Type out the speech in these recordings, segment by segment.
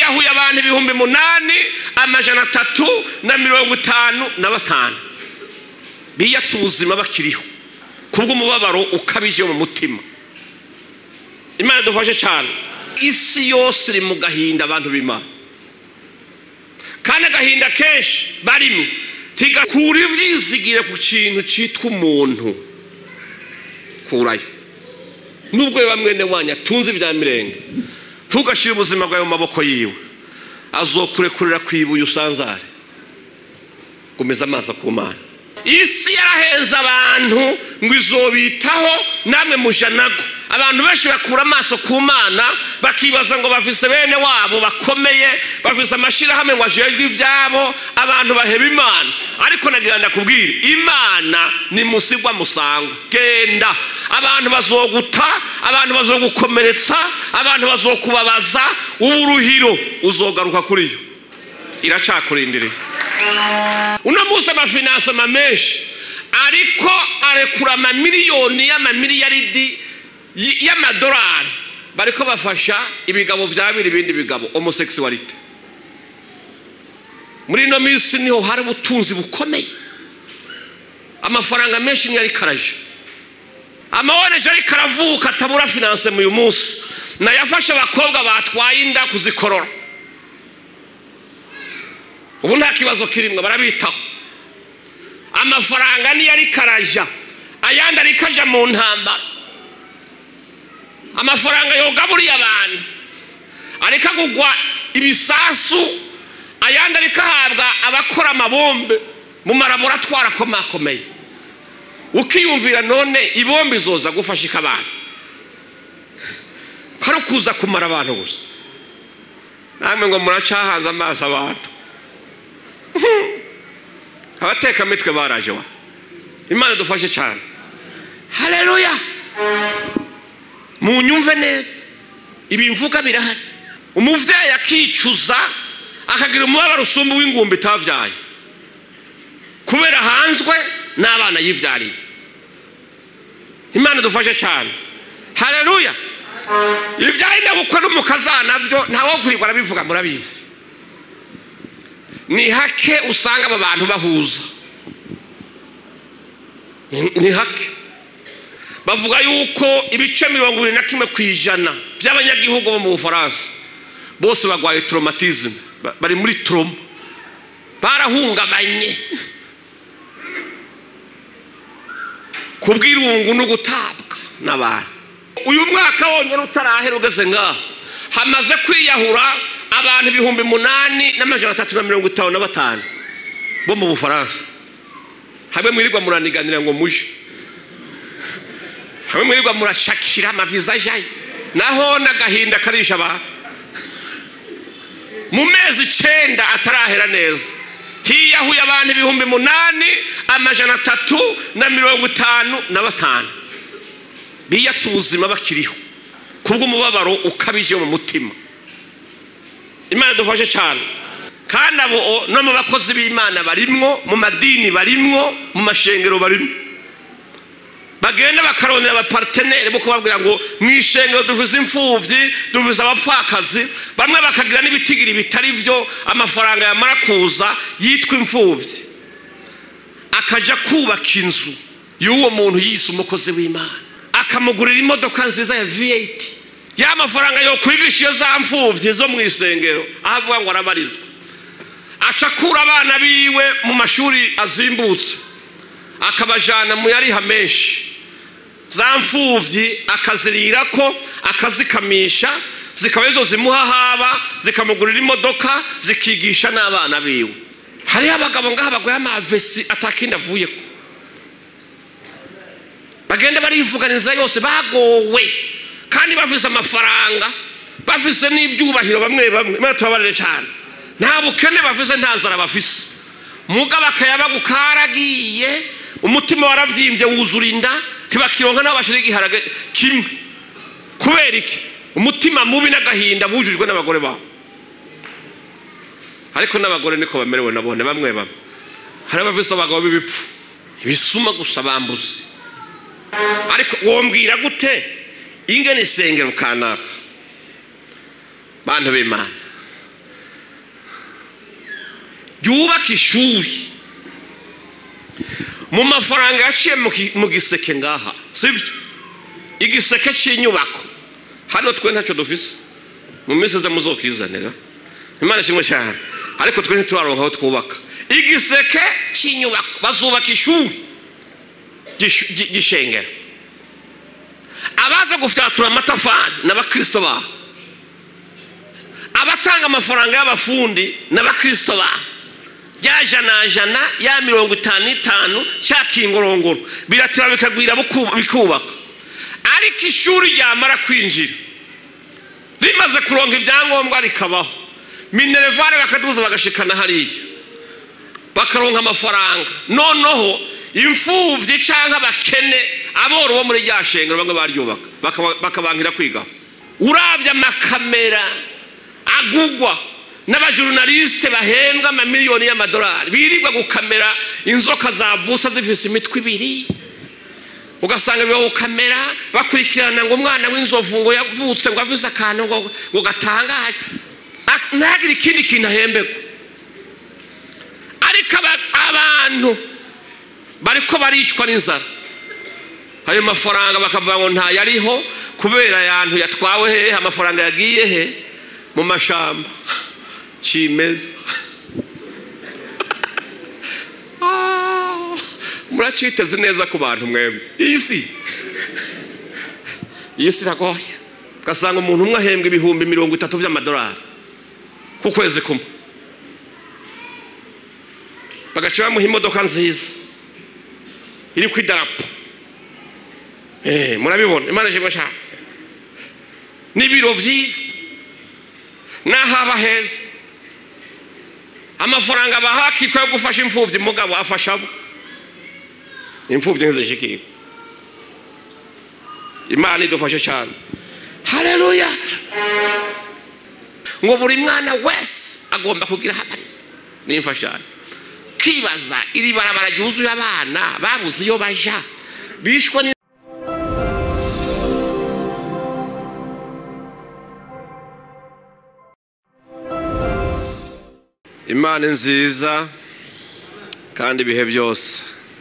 hiyahuye abantu ibihumbi munani amajana atatu na mirongo itanu na batanu biyatse ubuzima bakiriho kubw'umubabaro ukabije mu mutima imana dufashe cyane isi yose iri mu gahinda abantu b'imana kandi agahinda kenshi barimo tigakura ibyizigire ku kintu cyitwa umuntu kurayo nubwo biba mwene wanyu atunze ibya mirenge ntugashyire ubuzima bwawe mu maboko yiwe azokurekurira ku ibuye usanzare gomeza amaso ku mana isi yaraheza abantu ngo izobitaho namwe mujanago abantu benshi bakura amaso ku mana bakibaza ngo bavise bene wabo bakomeye bavise amashyirahamwe ngo ajejwe ibyabo abantu baheba imana ariko nagira ndakubwira imana ni musigwa musangwa genda abantu bazoguta abantu bazogukomeretsa abantu bazokubabaza uburuhiro uzogaruka kuri yo iracakurindiriye uno munsi amafinanse menshi ariko arekura amamiliyoni y'amamiliyaridi y'amadolari bariko bafasha ibigabo byabira ibindi bigabo homosekisuwarite muri ino minsi niho hari ubutunzi bukomeye amafaranga menshi niyo ariko araje amawoneje ariko aravuka atabura finanse mu uyu munsi nayo afasha abakobwa batwaye inda kuzikorora ubu nta kibazo kirimwe barabitaho amafaranga niyo ariko araja ayandi ariko aja mu ntambara amafaranga yogaburiye abantu ariko agugwa ibisasu ayandi ariko ahabwa abakora amabombe mu maraboratwari akomakomeye ukiyumvira none ibombe izoza gufashika abantu kari kuza kumara abantu gusa namwe ngo muracahanze amaso abantu abatekamitwe baraje wa imana dufashe cyane hareruya munyumve neza ibi mvuga birahari umubyeyi akicuza akagira umubabaro usumba w'ingumbi itabyaye kubera hanzwe n'abana yibyariye imana dufashe cyane hareruya ibyaye ndabukwe n'umukazana byo ntawe kurirwa arabivuga murabizi ni hake usanga aba bantu bahuza ni hake bavuga yuko ibice mirongo irindwi na kimwe ku ijana by'abanyagihugu bo mu bufaransa bose barwaye toromatizme bari muri toroma barahungabanye kubw'irungu no gutabwa n'abantu uyu mwaka wonyine utarahera ugeze ngaha hamaze kwiyahura abantu ibihumbi munani n'amajana atatu na mirongo itanu na batanu bo mu bufaransa hamwe mwirirwa muraniganira ngo muje hamwe mwirirwa murashakira amaviza ajayo naho n'agahinda karisha abantu mu mezi icyenda atarahera neza hiyahuye abantu ibihumbi munani amajana atatu na mirongo itanu na batanu biyatse ubuzima bakiriho kubw'umubabaro ukabije mu mutima imana dufashe cyane kandi abo no mu bakozi b'imana barimwo mu madini barimwo mu mashengero barimwo bagenda bakarondera abapariteneri bo kubabwira ngo mu ishengero duvuze imfubyi duvuze abapfakazi bamwe bakagira n'ibitigiri bitari byo amafaranga yamara kuza yitwa imfubyi akajya kubaka inzu y'uwo muntu yise umukozi w'imana akamugurira imodoka nziza ya viyeti ya mafaranga yo kwigisha iyo za mfubyi zo mu isengero aho avuga ngo arabarizwa acakura abana biwe mu mashuri azimbutse akabajyana mu yariha menshi za mfubyi akazirira ko akazikamisha zikaba izo zimuha haba zikamugurira imodoka zikigisha n'abana biwe hariho abagabo ngaha baguye amavesi atakindi avuye ko bagenda barivuganiza yose bagowe kandi bafise amafaranga bafise n'ibyubahiro bamwe bamwe mwe tubabarire cyane nta bukene bafise nta nzara bafise mugabo akayabagu karagiye umutima waravyimbye wuzura inda ntibakironka n'aho bashira igiharage kimwe kubera iki umutima mubi n'agahinda bujujwe n'abagore babo ariko n'abagore niko bamerewe nabone bamwe bamwe hari abafise abagabo b'ibipfu ibisuma gusa bambuze ariko wombwira gute ingene isengero kanaka bantu b'imana ryubaka ishuri mu mafaranga yaciye mu giseke ngaha sibyo igiseke cy'inyubako hano twe ntacyo dufise mu minsi iza muzokizanira imana ishimwe cyane ariko twe ntituraronka aho twubaka igiseke cy'inyubako bazubaka ishuri gishengera abaza gufyatura amatafari n'abakirisito baho abatanga amafaranga y'abafundi n'abakirisito baho rya jana jana ya mirongo itanu n'itanu cya kingorongoro biratira bikagwira bikubaka ariko ishuri ryamara kwinjira rimaze kuronka ibyangombwa rikabaho minerevare bakaduza bagashikana hariya bakaronka amafaranga noneho imfubyi cyangwa abakene aboro bo muri rya shengero bamwe baryubaka bakabangira kwigaho urabye amakamera agugwa n'abajurunalisite bahembwa amamiliyoni y'amadolari birirwa gukamera inzoka zavusa zifise imitwe ibiri ugasanga biba gukamera bakurikirana ngo umwana w'inzovu ngo yavutse ngo avuze akantu ngo gatangaye ntagire ikindi kintu ahembegwa ariko abantu bariko baricwa n'inzara ayo mafaranga bakavuga ngo ntayariho kubera ayantu yatwawe hehe amafaranga yagiye he mu mashamba kimeza muraciteze neza ku bantu mwemwe iyi si iyi si iragoye ugasanga umuntu umwe ahembwa ibihumbi mirongo itatu by'amadolari ku kwezi kumwe bagaca bamuha imodoka nziza iri ku idarapo murabibona imana ishimwe cyane n'ibiro byiza n'ahaba heza amafaranga baha akitwa yo gufasha imfubyi mugabo afasha abo imfubyi ntizishikirwe imana idufashe cyane hareruya ngo buri mwana wese agomba kugira ahamariza n'imfashanyo kibaza iri barabara ryuzuye abana babuze iyo baja bishwe imana nziza kandi ibihe byose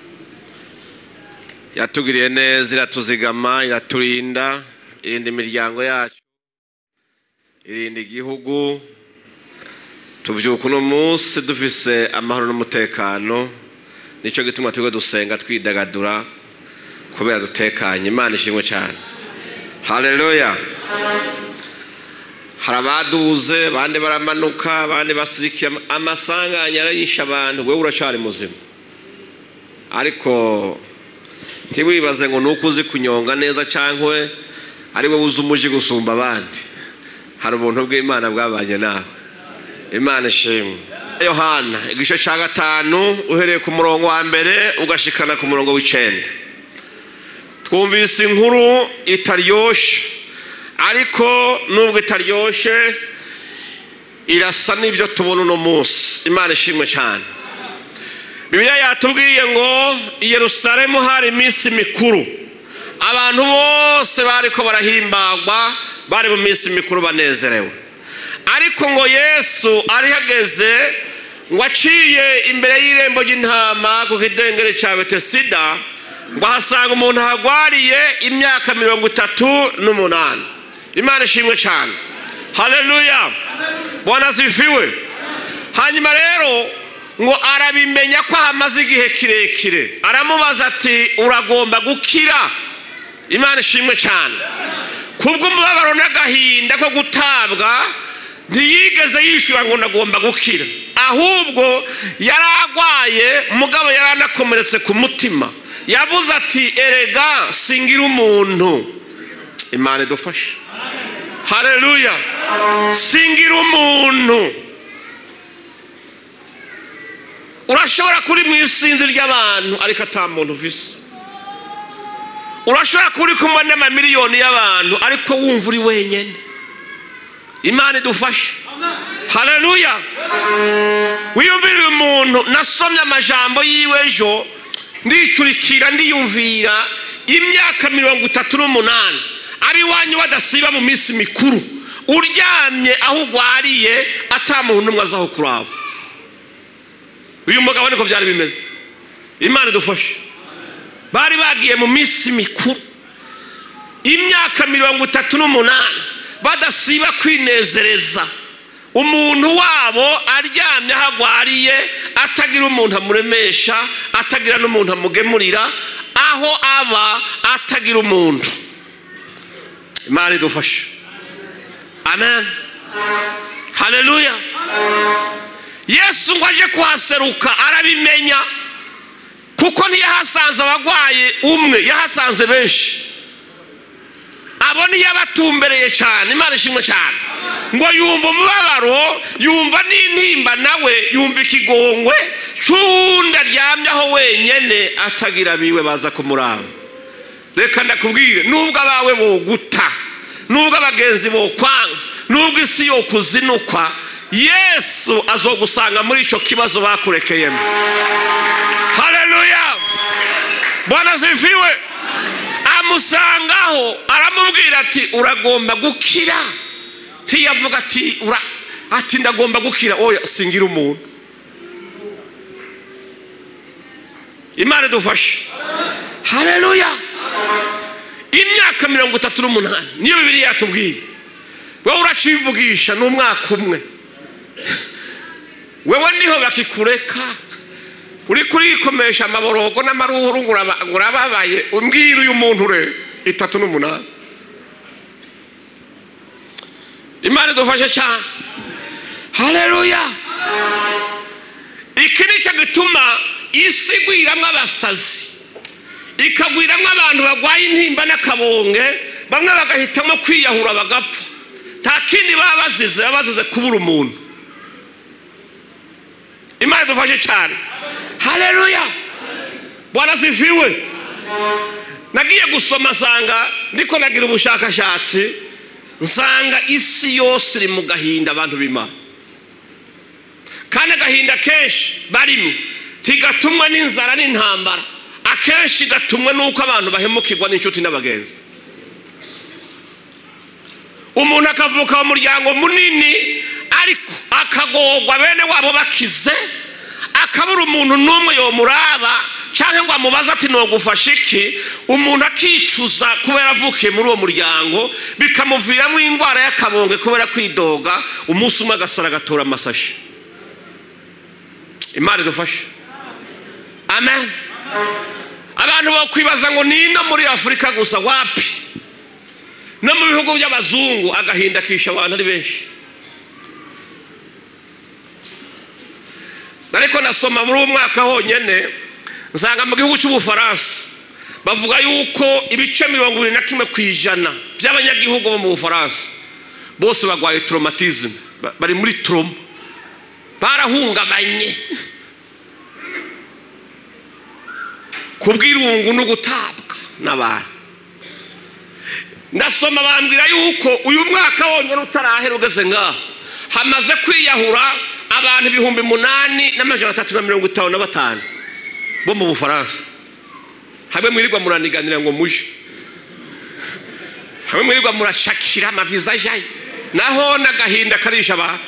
yatugiriye neza iratuzigama iraturinda irinda imiryango yacu irinda igihugu tubyuka uno munsi dufise amahoro n'umutekano nicyo gituma turiho dusenga twidagadura kubera dutekanye imana ishimwe cyane hareruya hari abaduze abandi baramanuka abandi basirikiye amasanganya arayisha abantu wowe uracyari muzima ariko ntiwibaze ngo ni uko uzi kunyonga neza cyangwa ari wowe uzi umuji gusumba abandi hari ubuntu bw'imana bwabanye nawe imana ishimwe yohana igice cya gatanu uhereye ku murongo wa mbere ugashikana ku murongo w'icyenda twumvise inkuru itaryoshye ariko nubwo itaryoshye irasa n'ibyo tubona uno munsi imana ishimwe cyane bibiliya yatubwiye ngo i Yerusalemu hari iminsi mikuru abantu bose bari ko barahimbagwa bari mu minsi mikuru banezerewe ariko ngo yesu arihageze ngo aciye imbere y'irembo ry'intama ku kidengere cya betesida ngo ahasanga umuntu ahagwariye imyaka mirongo itatu n'umunani imana ishimwe cyane hareruya bwana zifiwe hanyuma rero ngo arabimenya ko ahamaze igihe kirekire aramubaza ati uragomba gukira imana ishimwe cyane kubw'umubabaro n'agahinda ko gutabwa ntiyigeze yishyura ngo ndagomba gukira ahubwo yari arwaye mugabo yari anakomeretse ku mutima yavuze ati erega singira umuntu imana idufashe hareruya singira umuntu urashobora kuri mu isinzi ry'abantu ariko ata muntu uvise urashobora kuba uri kumwe n'amamiliyoni y'abantu ariko wumva uri wenyine imana idufashe hareruya wiyumvira uyu muntu nasomye amajambo yiwe ejo ndicurikira ndiyumvira imyaka mirongo itatu n'umunani iwanyu badasiba mu minsi mikuru uryamye aho ugwariye atamuntu n'umwe azaho kuraba uyu mugabo niko byari bimeze imana idufashe bari bagiye mu minsi mikuru imyaka mirongo itatu n'umunani badasiba kwinezereza umuntu wabo aryamye aho agwariye atagira umuntu amuremesha atagira n'umuntu amugemurira aho aba atagira umuntu imana idufashe amen haleluya yesu ngo aje kuhaseruka arabimenya kuko ntiyahasanze abagwaye umwe yahasanze benshi abo niyo abatumbereye cyane imana ishimwe cyane ngo yumva umubabaro yumva n'intimba nawe yumva ikigongwe cy'uwundi aryamyeho wenyine atagira abiwe baza kumuraba reka ndakubwire nubwo abawe boguta nubwo abagenzi bokwanga nubwo isi yo kuzinukwa yesu azogusanga muri icyo kibazo bakurekeyemo haleluya bwana ziviwe amusangaho aramubwira ati uragomba gukira ntiyavuga ati ura ati ndagomba gukira oya singira umuntu imana idufashe haleluya imyaka mirongo itatu n'umunani niyo bibiri yatubwiye wowe uracivugisha ni umwaka umwe wewe niho bakikureka uri kurikomesha amaborogo n'amaruhuru ngo urababaye umbwira uyu muntu ure itatu n'umunani imana idufashe cyane haleluya iki nicyo gituma isi igwiramo abasazi ikagwiramo abantu barwaye intimba n'akabonge bamwe bagahitamo kwiyahura bagapfa nta kindi baba bazize baba bazize kubura umuntu imana idufashe cyane haleluya bwana ziviwe nagiye gusoma nsanga ndiko nagira ubushakashatsi nsanga isi yose iri mu gahinda abantu b'imana kandi agahinda kenshi barimo ntigatumwa n'inzara n'intambara akenshi gatumwe n'uko abantu bahemukirwa n'inshuti n'abagenzi umuntu akavuka mu muryango munini ariko akagorwa bene wabo bakize akabura umuntu n'umwe yomuraba cyangwa ngo amubaze ati ntugufashe iki umuntu akicuza kubera avukiye muri uwo muryango bikamuviramo indwara y'akabonge kubera kwidoga umunsi umwe agasara agatora amasashi imana idufashe amen abantu bakwibaza ngo ni ino muri afurika gusa wapi no mu bihugu by'abazungu agahinda kisha abantu ari benshi ariko nasoma muri uwo mwaka honyine nsanga mu gihugu cy'ubufaransa bavuga yuko ibice mirongo irindwi na kimwe ku ijana by'abanyagihugu bo mu bufaransa bose barwaye toromatizme bari muri toroma barahungabanye ku bw'irungu no gutabwa n'abantu ndasoma bambwira yuko uyu mwaka wonyine utarahera ugeze ngaho hamaze kwiyahura abantu ibihumbi munani n'amajana atatu na mirongo itanu na batanu bo mu bufaransa hamwe mwirirwa muraniganira ngo muje hamwe mwirirwa murashakira amaviza ajayo naho n'agahinda karisha abantu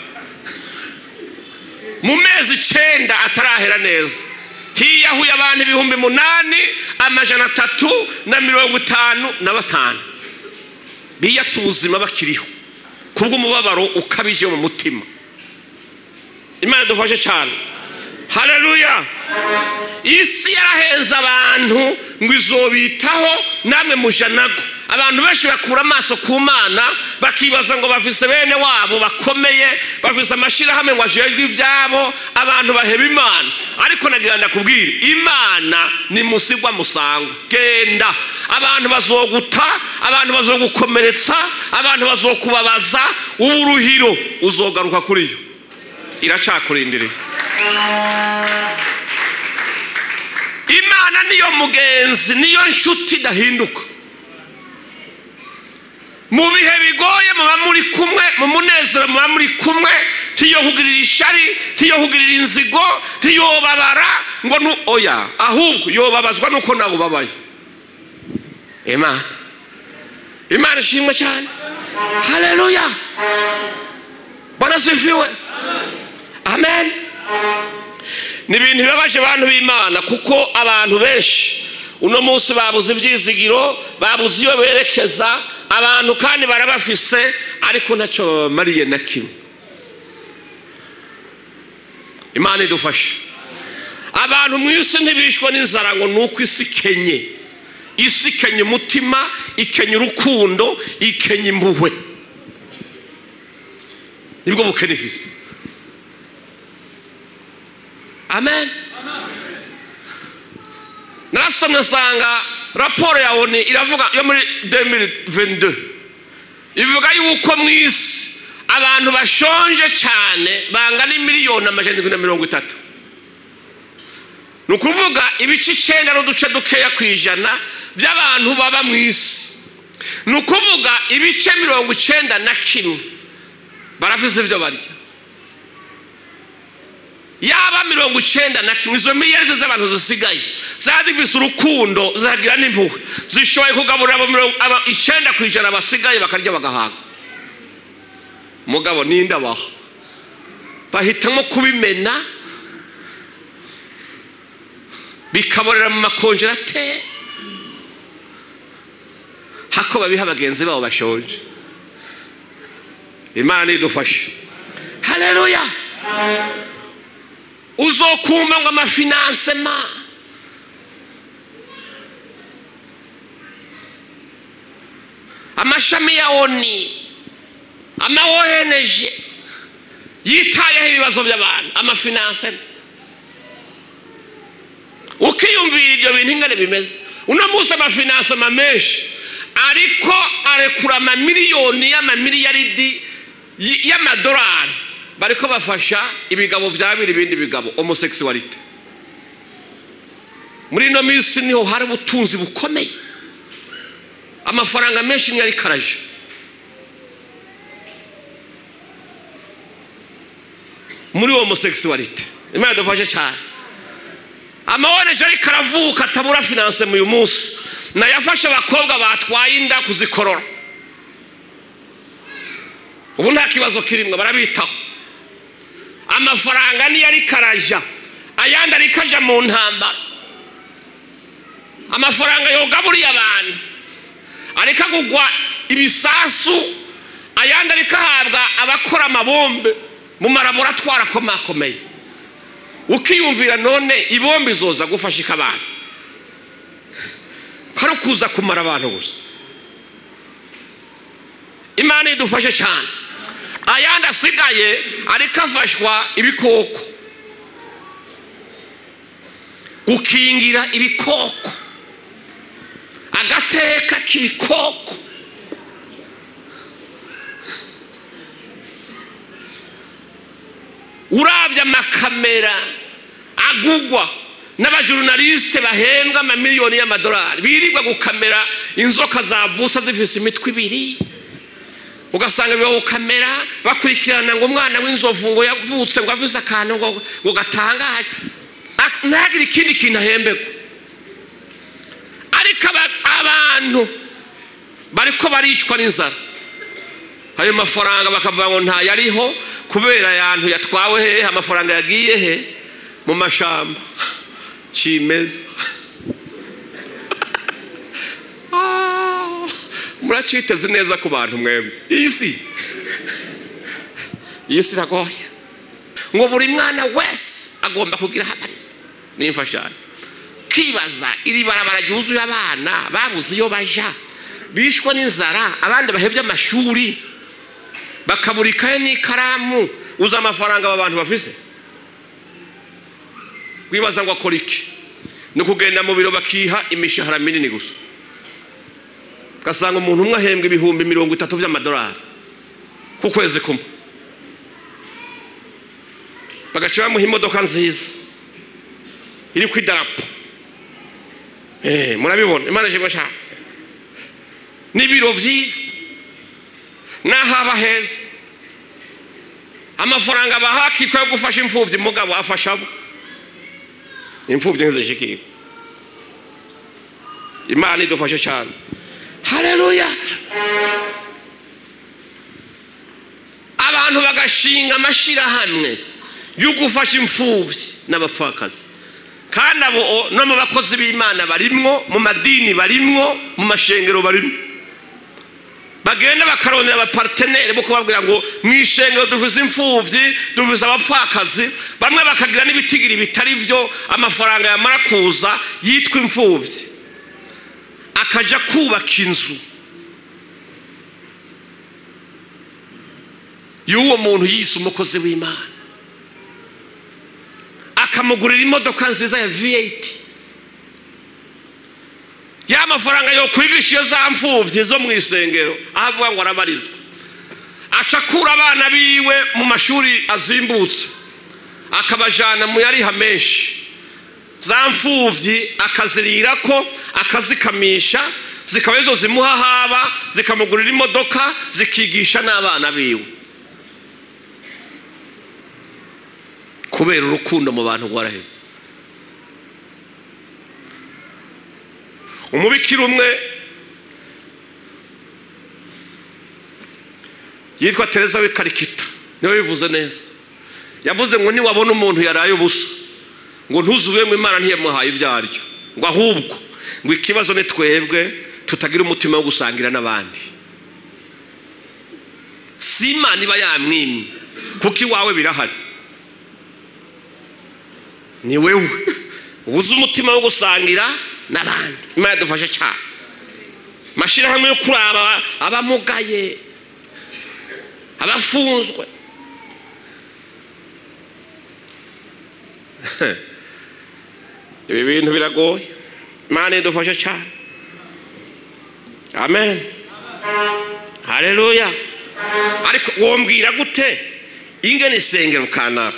mu mezi icyenda atarahera neza hiyahuye abantu ibihumbi munani amajana atatu na mirongo itanu na batanu biyatse ubuzima bakiriho kubw'umubabaro ukabije mu mutima imana dufashe cyane haleluya isi yaraheza abantu ngo izobitaho namwe mujanago abantu benshi bakura amaso ku mana bakibaza ngo bavise bene wabo bakomeye bavise amashyirahamwe ngo ajejwe ibyabo abantu baheba imana ariko nagira ndakubwire imana ni musigwa musangwa genda abantu bazoguta abantu bazogukomeretsa abantu bazokubabaza uburuhiro uzogaruka kuri yo iracakurindiriye imana niyo mugenzi niyo nshuti idahinduka mu bihe bigoye muba muri kumwe mu munezero muba muri kumwe ntiyohugirira ishari ntiyohugirira inzigo ntiyobabara ngo nu oya ahubwo yobabazwa nuko nawe ubabaye imana imana ishimwe cyane haleluya bwana sifiwe amen ni ibintu bibabaje abantu b'imana kuko abantu benshi uno munsi babuze ibyizigiro babuze iyo berekeza abantu kandi barabafise ariko ntacyo babamariye na kimwe imana idufashe abantu mu isi ntibishwe n'inzara ngo ni uko isi ikenye isi ikenye umutima ikenye urukundo ikenye impuhwe nibwo bukene ifise amen narasomye nsanga raporo ya oni iravuga yo muri 2022 ivuga yuko mu isi abantu bashonje cyane bangana miliyoni amajana indwi na mirongo itatu ni ukuvuga ibice icyenda n'uduce dukeya ku ijana by'abantu baba mu isi ni ukuvuga ibice mirongo icyenda na kimwe baravuze ibyo barya yaba mirongo icyenda na kimwe izo miliyari z'abantu zisigaye zaba zifise urukundo zagira n'impuhwe zishoboye kugaburira abo mirongo aba icyenda ku ijana basigaye bakarya bagahaga mugabo ninde abaha bahitamo kubimena bikaborera mu makonjerateri hako babiha bagenzi babo bashonje imana idufashe hareruya uzokumva ngo amafinansema amashami ya oni ama ONG yitayeho ibibazo by'abantu amafinansema ukiyumvira ibyo bintu ingane bimeze uno munsi amafinansema menshi ariko arekura amamiliyoni y'amamiliyaridi y'amadolari bariko bafasha ibigabo byabira ibindi bigabo homosexualite muri ino minsi niho hari ubutunzi bukomeye amafaranga menshi niyo ariko araje muri homosexualite imana dufashe cyane amawoneje ariko aravuka atabura finance mu uyu munsi nayo afashe abakobwa batwaye inda kuzikorora ubu nta kibazo kirimo barabitaho amafaranga niyo ariko araja ayandi ariko aja mu ntambara amafaranga yogaburiye abantu ariko agugwa ibisasu ayandi ariko ahabwa abakora amabombe mu maraboratwari akomakomeye ukiyumvira none ibombe izoza gufashika abantu kari kuza kumara abantu gusa imana idufashe cyane ayandi asigaye ariko afashwa ibikoko gukingira ibikoko agateka k'ibikoko urabye amakamera agugwa n'abajorunalisite bahembwa amamiliyoni y'amadolari birirwa gukamera inzoka zavusa zifise imitwe ibiri ugasanga biba gukamera bakurikirana ngo umwana w'inzovu ngo yavutse ngo avuze akantu ngo gatangaye ntagire ikindi kintu ahembegwa ariko abantu bariko baricwa n'inzara ayo mafaranga bakavuga ngo ntayariho kubera ayantu yatwawe hehe amafaranga yagiye he mu mashamba kimeza muraciteze neza ku bantu mwemwe iyi si iyi si iragoye ngo buri mwana wese agomba kugira ahamariza n'imfashanyo kibaza iri barabara ryuzuye abana babuze iyo baja bishwe n'inzara abandi bahebye amashuri bakabura ikaye n'ikaramu uzi amafaranga aba bantu bafise wibaza ngo akora iki ni ukugenda mu biro bakiha imishahara minini gusa ugasanga umuntu umwe ahembwa ibihumbi mirongo itatu by'amadolari ku kwezi kumwe bagaca bamuha imodoka nziza iri ku idarapo murabibona imana ishimwe cyane n'ibiro byiza n'aho aba heza amafaranga baha akitwa yo gufasha imfubyi mugabo afasha abo imfubyi ntizishikirwe imana idufashe cyane hareruya abantu bagashinga amashyirahamwe yo gufasha imfubyi n'abapfakazi kandi abo no mu bakozi b'imana barimwo mu madini barimwo mu mashengero barimwo bagenda bakarondera abapariteneri bo kubabwira ngo mu ishengero duvuze imfubyi duvuze abapfakazi bamwe bakagira n'ibitigiri bitari byo amafaranga yamara kuza yitwa imfubyi akajya kubaka inzu y'uwo muntu yise umukozi w'imana akamugurira imodoka nziza ya viyeti ya mafaranga yo kwigisha iyo za mfubyi zo mu isengero aho avuga ngo arabarizwa acakura abana biwe mu mashuri azimbutse akabajyana mu yariha menshi za mfubyi akazirira ko akazikamisha zikaba izo zimuha haba zikamugurira imodoka zikigisha n'abana biwe kubera urukundo mu bantu rwaraheze umubikira umwe yitwa tereza w'ikarikita niwe bivuze neza yavuze ngo niwabona umuntu yaraye ubusa ngo ntuzuve mu imana ntiyamuhaye ibyaryo ngo ahubwo ngo ikibazo ni twebwe tutagira umutima wo gusangira n'abandi si imana iba yamwimye kuko iwawe birahari ni wewe ubuze umutima wo gusangira n'abandi imana yadufashe cyane amashyirahamwe yo kuraba abamugaye abafunzwe ibi bintu biragoye imana idufashe cyane amen hareruya ariko wombwira gute ingene isengero kanaka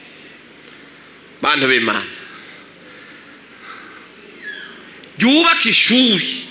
bantu b'imana yubaka ishuri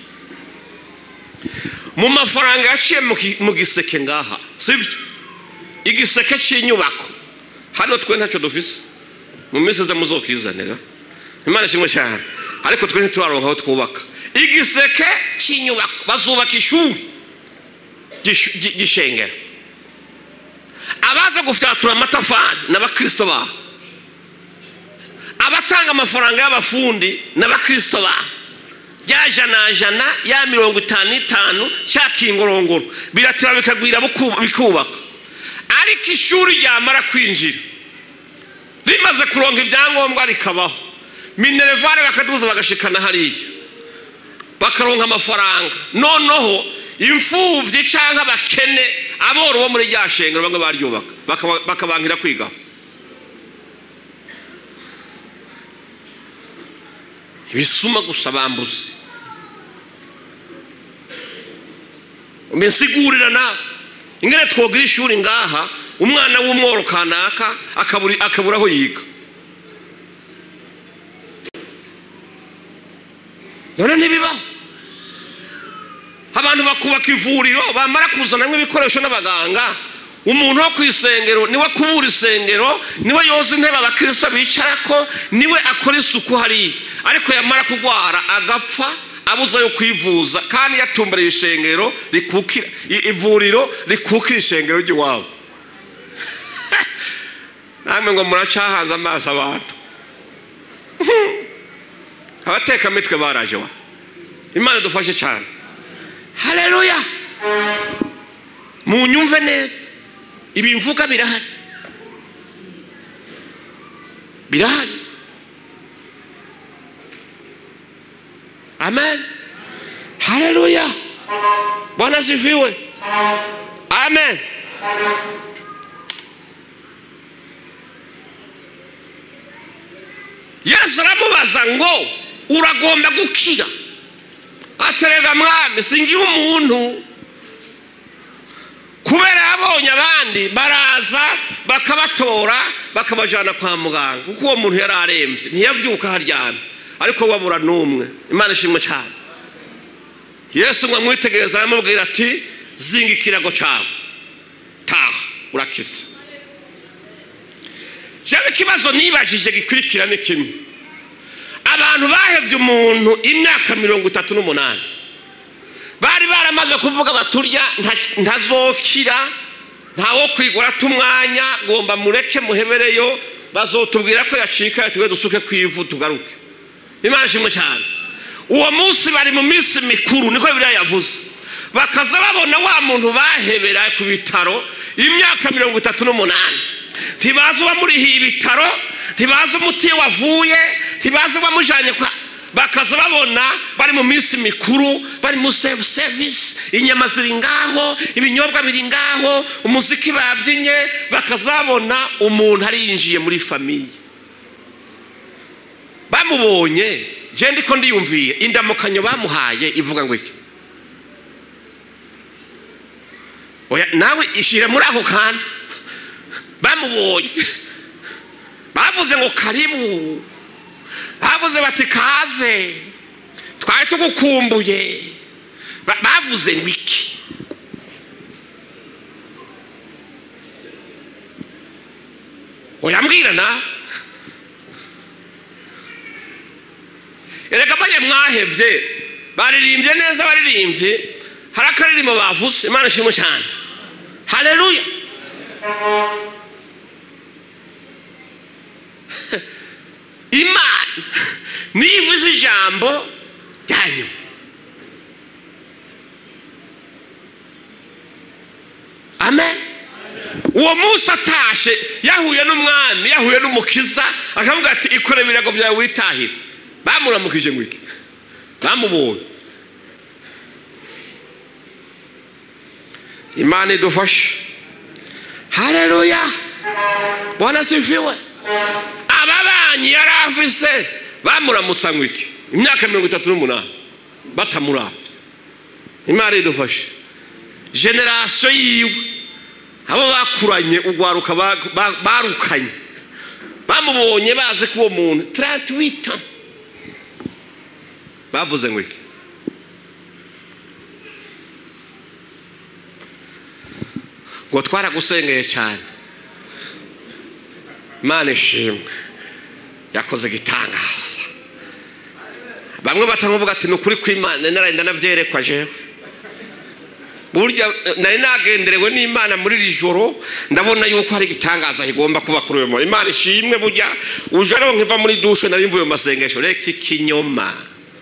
mu mafaranga yaciye mu giseke ngaha sibyo igiseke cy'inyubako hano twe ntacyo dufise mu minsi iza muzokizanira imana ishimwe cyane ariko twe ntituraronka aho twubaka igiseke cy'inyubako bazubaka ishuri gishengera abaza gufyatura amatafari n'abakirisito baho abatanga amafaranga y'abafundi n'abakirisito baho ya jana jana ya mirongo itanu n'itanu cya kingorongoro biratira bikagwira bikubaka ariko ishuri ryamara kwinjira rimaze kuronka ibyangombwa rikabaho minerevare bakaduza bagashikana hariya bakaronka amafaranga noneho imfubyi cyangwa abakene aboro bo muri rya shengero bamwe baryubaka bakabangira kwigaho ibisuma gusa bambuze mbisigurira nawe ingene twogira ishuri ngaha umwana w'umworo kanaka akabura aho yiga none ntibibaho abantu bakubaka ivuriro bamara kuzanamo ibikoresho n'abaganga umuntu wo ku isengero niwe kubura isengero niwe yoza intebe abakirisa bicara ko niwe akora isuku hariya ariko yamara kurwara agapfa abuze yo kwivuza kandi yatumbereye ishengero rikukira ivuriro rikukira ishengero ry'iwabo namwe ngo muracahanze amaso abantu abatekamitwe baraje wa imana dufashe cyane hareruya munyumve neza ibi mvuga birahari birahari amen hareruya bwana asifiwe amen yesu aramubaza ngo uragomba gukira aterega mwami singira umuntu kubera yabonye abandi baraza bakabatora bakabajyana kwa muganga kuko uwo muntu yari arembye ntiyabyuka haryamye ariko wabura n'umwe imana ishimwe cyane yesu ngo amwitegereza aramubwira ati zinga ikirago cyawe taha urakize cyangwa ikibazo nibajije gikurikira ni kimwe abantu bahebye umuntu imyaka mirongo itatu n'umunani bari baramaze kuvuga baturya ntazokira ntawo kwigura umwanya ngomba mureke muhebereyo bazotubwira ko yacika twe dusuke ku ivu tugaruke imana ishimwe cyane uwo munsi bari mu minsi mikuru niko biriya yavuze bakaza babona wa muntu bahebera ku bitaro imyaka mirongo itatu n'umunani ntibazi uwamurihiye ibitaro ntibazi umuti wavuye ntibazi uwamujyanye kwa bakaza babona bari mu minsi mikuru bari mu sefu sevisi inyama ziri ngaho ibinyobwa biri ngaho umuziki babyinnye bakaza babona umuntu arinjiye muri famiye bamubonye genda ko ndiyumviye indamukanyo bamuhaye ivuga ngo iki oya nawe ishyire muri ako kantu bamubonye bavuze ngo karibu bavuze bati kaze twari tugukumbuye bavuze ngo iki oyambwira na erega bajye mwahebye baririmbye neza baririmbye hari akaririmbo bavuze imana ishimwe cyane hareruya imana niyo ivuze ijambo ryanyu amen uwo munsi atashe yahuye n'umwami yahuye n'umukiza akavuga ati ikore ibirago byawe witahire bamuramukije ngo iki bamubonye imana idufashe hareruya bwana sifiwe ababanyi yari afise bamuramutsa ngo iki imyaka mirongo itatu n'umunani batamurabye imana idufashe generasiyo yiwe abo bakuranye urwaruka barukanye bamubonye bazi ko uwo muntu taranti wita bavuze ngo iki ngo twaragusengeye cyane imana ishimwe yakoze igitangaza bamwe batamuvuga ati ni ukuri kw'imana narenda nabyerekwa jewe burya nari nagenderewe n'imana muri iri joro ndabona yuko hari igitangaza kigomba kuba kuri uyu muntu imana ishimwe burya uje ariho nkiva muri dushe nari mvuye mu masengesho reka ikinyoma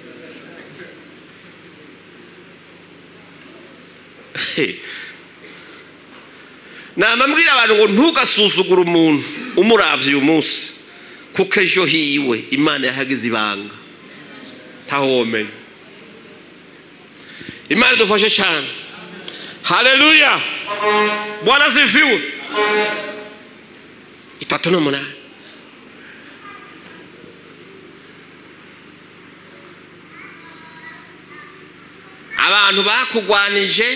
namambwira abantu ngo ntugasuzugure umuntu umuravye uyu munsi kuko ejo hiwe imana yahagize ibanga ntaho womenya imana idufashe cyane haleluya bwana ziviwe itatu n'umunani abantu bakugwanije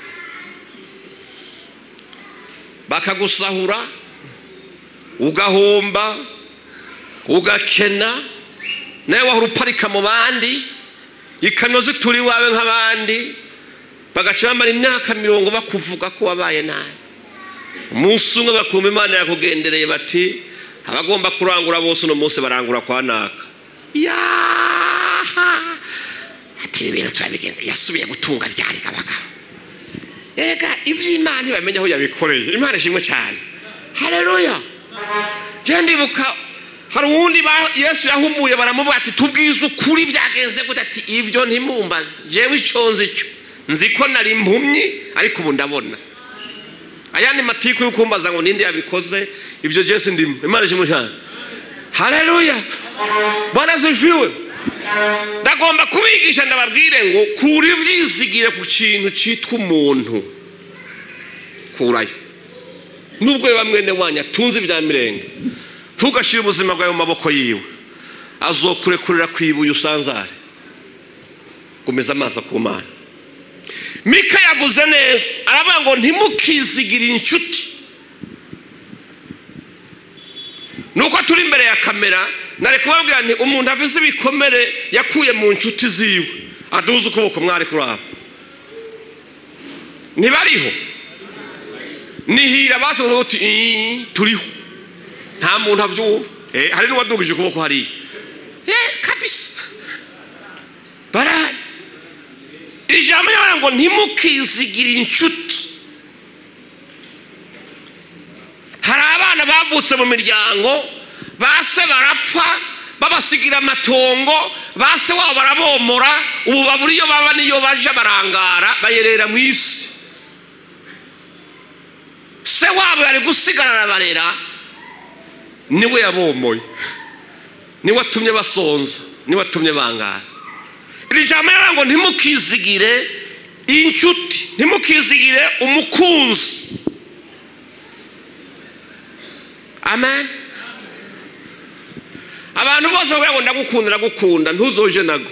bakagusahura ugahomba ugakena nawe wahora uparika mu bandi ikamyo zitura iwawe nk'abandi bagaca bamara imyaka mirongo bakuvuga ko wabaye nabi umunsi umwe bakumva imana yakugendereye bati abagomba kurangura bose uno munsi barangura kwa naka yaha ati ibi bintu turabigenza yasubiye gutunga ryari abagabo ega iby'imana ntibamenye aho yabikoreye imana ishimwe cyane hareruya njye ndibuka hari uwundi yesu yahumuye baramuvuga ati tubwize ukuri byagenze gute ati ibyo ntimumbaze njyewe icyo nzi cyo nzi ko nari impumyi ariko ubu ndabona ayandi matiku yo kumbaza ngo ninde yabikoze ibyo jesi ndimo imana ishimwe cyane hareruya bwana ziviwe ndagomba kubigisha ndababwire ngo kura ibyizigire ku kintu cyitwa umuntu kurayo nubwo biba mwene wanyu atunze ibya mirenge ntugashyire ubuzima bwawe mu maboko yiwe azokurekurira ku ibuye usanzare gumiza amaso ku mana mika yavuze neza aravuga ngo ntimukizigire inshuti nuko turi imbere ya kamera nari kubabwira nti umuntu avize ibikomere yakuye mu nshuti ziwe aduze ukuboko mwari kuraba ntibariho nihira basobanura uti turiho nta muntu abyumva hari n'uwadugije ukuboko hariya kabisa barahari ijambo ry'abana ngo ntimukizigire inshuti hari abana bavutse mu miryango base barapfa babasigira amatongo base wabo barabomora ubu babura iyo baba n'iyo baja barangara bayerera mu isi se wabo yari gusigarana barera niwe yabomoye niwe atumye basonza niwe atumye bangara iri jambo yaravuga ngo ntimukizigire inshuti ntimukizigire umukunzi amen abantu bose bavuga ngo ndagukunda ndagukunda ntuzoje nago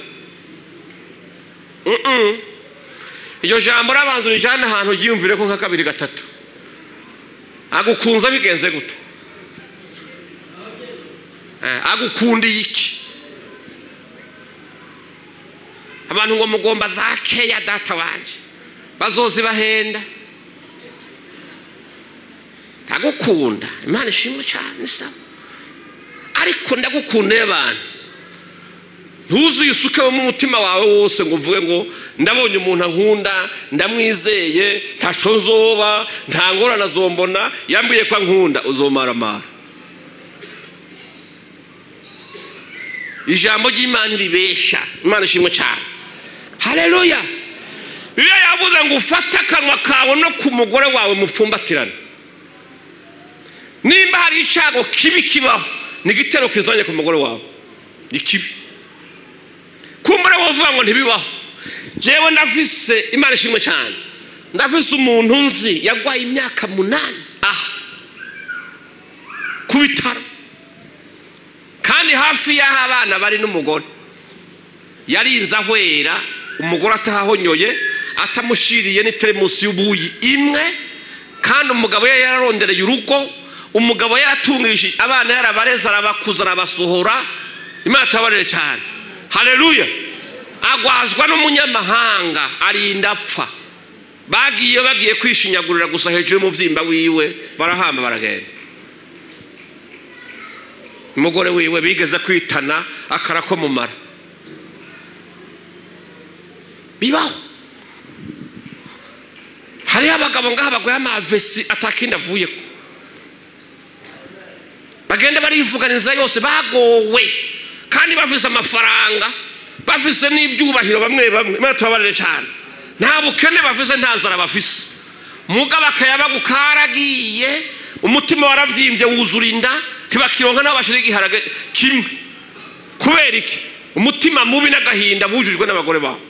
Mm-mm. iryo jambo urabanza urijyane ahantu ryiyumvire ko nka kabiri gatatu agukunza bigenze gute Eh, agukundiye iki abantu ngo mugomba za keya data wanje bazozi bahenda ndagukunda imana ishimwe cyane sawa ariko ndagukunda y'abantu ntuzuye usukemo umutima wawe wose ngo uvuge ngo ndabonye umuntu ankunda ndamwizeye ntaco nzoba nta ngorane azombona yambwiye ko ankunda uzomaramara ijambo ry'imana ribesha imana ishimwe cyane hareruya bibiliya yavuze ngo ufate akanwa kawe no ku mugore wawe mupfumbatirane nimba hari icyago kibi kibaho ni igitero kizanye ku mugore wawe ni kibi kumbura wavuga ngo ntibibaho jewe ndafise imana ishimwe cyane ndafise umuntu nzi yagwaye imyaka munani aha ku bitaro kandi hafi y'aho abana bari n'umugore yarinze ahwera umugore atahahonyoye atamushiriye n'iteremusi y'ubuyi imwe kandi umugabo ye yararondereye urugo umugabo yaratungishije abana yarabareze arabakuza arabasohora imana tubabarire cyane hareruya agwazwa n'umunyamahanga arinda apfa bagiye bagiye kwishinyagurira gusa hejuru y'umubyimba wiwe barahamba baragenda umugore wiwe bigeze kwitana akara ko mumara bibaho hariho abagabo ngaha baguye amavesi atakindi avuye ko bagenda barivuganiza yose bagowe kandi bafise amafaranga bafise n'ibyubahiro bamwe bamwe imana tubabarire cyane nta bukene bafise nta nzara bafise mugabo akayabagu karagiye umutima waravyimbye wuzura inda tibakironka n'aho bashira igiharage kimwe kubera iki umutima mubi n'agahinda bujujwe n'abagore babo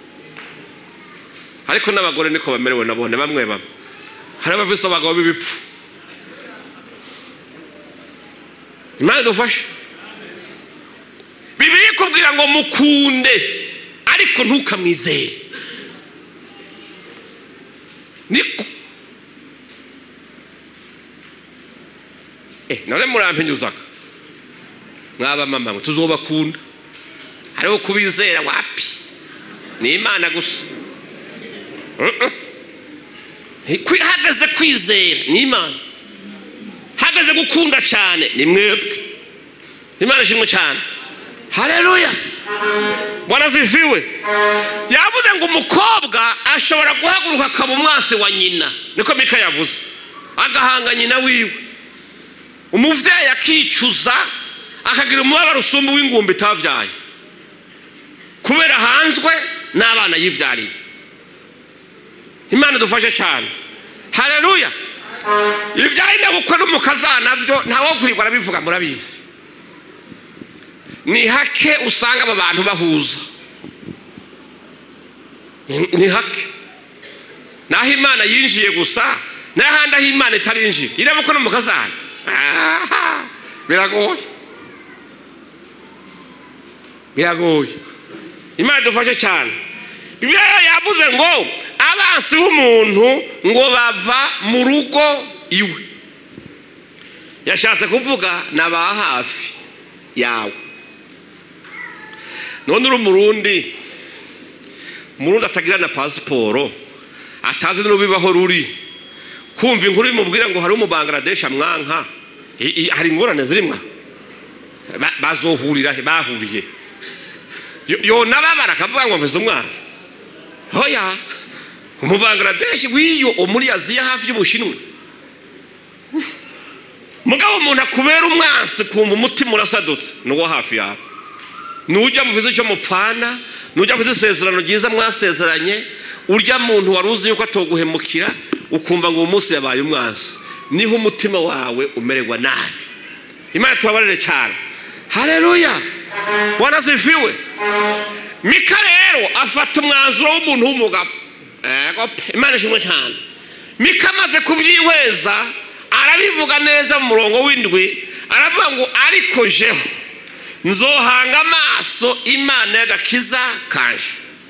ariko n'abagore niko bamerewe nabone bamwe bamwe hari abafise abagabo b'ibipfu imana idufashe bibiri ikubwira ngo mukunde ariko ntukamwizere niko eh none murampinyuzaga mwaba mama mwe tuzobakunda hariho kubizera wapi ni imana gusa hageze kwizera ni imana hageze gukunda cyane ni mwebwe imana ishimwe cyane hareruya bwana ziviwe yavuze ngo umukobwa ashobora guhaguruka akaba umwasi wa nyina niko mika yavuze agahanga nyina wiwe umubyeyi akicuza akagira umubabaro usumba w'ingumbi itabyaye kubera hanzwe n'abana yibyariye imana dufashe cyane hareruya ibyaye ndabukwe n'umukazana byo ntawogurirwa arabivuga murabizi ni hake usanga aba bantu bahuza ni hake naho imana yinjiye gusa n'ahandi aho imana itarinjiye ireba ko n'umukazana biragoye biragoye imana idufashe cyane bibiliya yavuze ngo abansi b'umuntu ngo bava mu rugo iwe yashatse kuvuga ni aba hafi yawe none uri umurundi umurundi atagira na pasiporo atazi n'urubibaho ruri kumva inkuru imubwira ngo hari umubangaradeshi amwanka hari ingorane zirimo bazohurira bahuriye yona babara akavuga ngo mvuze umwanzi hoya umubangaradeshi w'iyo muri aziya hafi y'ubushinwa mugabo umuntu akubera umwansi kumva umutima urasadutse ni uwo hafi yawe nujya muvize icyo mupfana nujya muvize isezerano ryiza mwasezeranye urya muntu wari uzi yuko atoguhemukira ukumva ngo uwo munsi yabaye umwansi niho umutima wawe umererwa nabi imana tubabarire cyane hareruya bwana zifiwe mika rero afata umwanzuro w'umuntu w'umugabo Ego pe, imana ishimwe cyane mika amaze kubyihweza arabivuga neza mu murongo w'indwi aravuga ngo ariko jeho nzohanga amaso imana y'agakiza kanje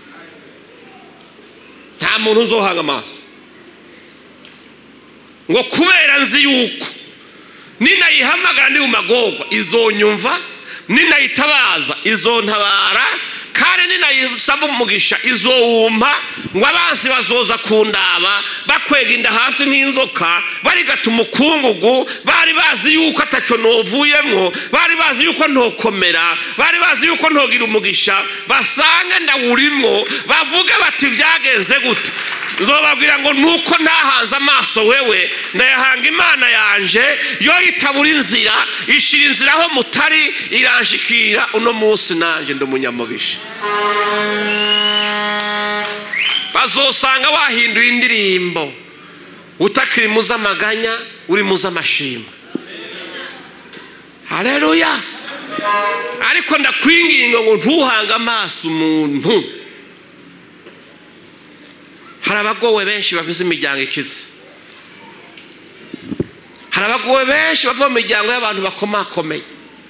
nta muntu uzohanga amaso ngo kubera nzi yuko ninayihamagara ndi mu magorwa izonyumva ninayitabaza izontabara kandi ninayisaba umugisha izowumpa ngo abansi bazoza kundaba bakwega inda hasi nk'inzoka barigata umukungugu bari bazi yuko atacyo novuyemo bari bazi yuko ntokomera bari bazi yuko ntogira umugisha basange ndawurimo bavuge bati byagenze gute zobabwira ngo nuko ntahanze amaso wewe ndayahanga imana yanje yo itabura inzira ishira inzira aho mutari iranshikira uno munsi nanjye ndi umunyamugisha bazosanga wahinduye indirimbo utakiri mu z'amaganya uri mu z'amashimwe hareruya ariko ndakwinginga ngo ntuhange amaso umuntu hari abagowe benshi bavuze imiryango ikize hari abagowe benshi bava mu miryango y'abantu bakomakomeye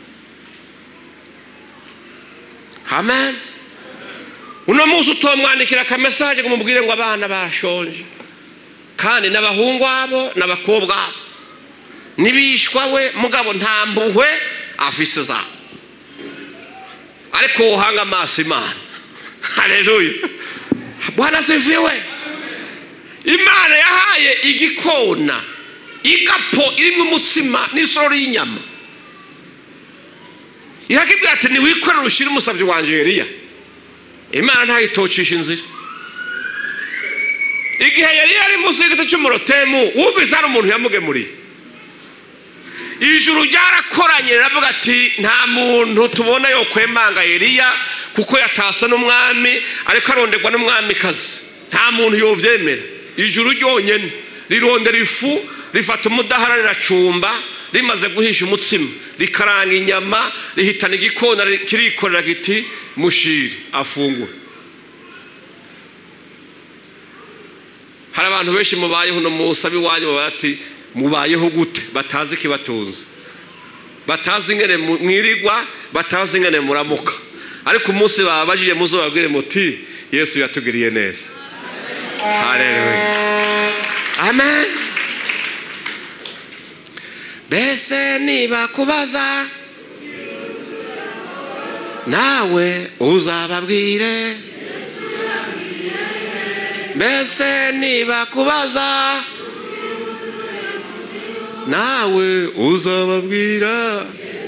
amen uno munsi utomwandikira akamesaje ngo umubwire ngo abana bashonje kandi n'abahungu abo n'abakobwa abo n'ibishwa we mugabo nta mpuhwe afise zabo ariko wohanga amaso imana hareruya bwana siviwe imana yahaye igikona igapo irimo umutsima n'isorori y'inyama irakibwira ati ntiwikorere ushyire umusabyi wanjye yeriya imana ntayitocisha inzira igihe yari yari munsi y'igiti cy'umurotemu wumvise hari umuntu yamugemuriye ijuru ryarakoranye riravuga ati nta muntu tubona yo kwemanga yeriya kuko yatasa n'umwami ariko aronderwa n'umwamikazi nta muntu yobyemera ijuru ryonyine rirondera ifu rifata umudahara riracumba rimaze guhisha umutsima rikaranga inyama rihitana igikona kirikorera kiti mushiri afungura hari abantu benshi mubayeho uno munsi ab'iwanyu baba bati mubayeho gute batazi ikibatunze batazi ingene mwirigwa batazi ingene muramuka ariko umunsi babajije muzo babwire muti yesu yatugiriye neza hareruya amen mbese niba kubaza nawe uzababwire mbese niba kubaza nawe uzababwira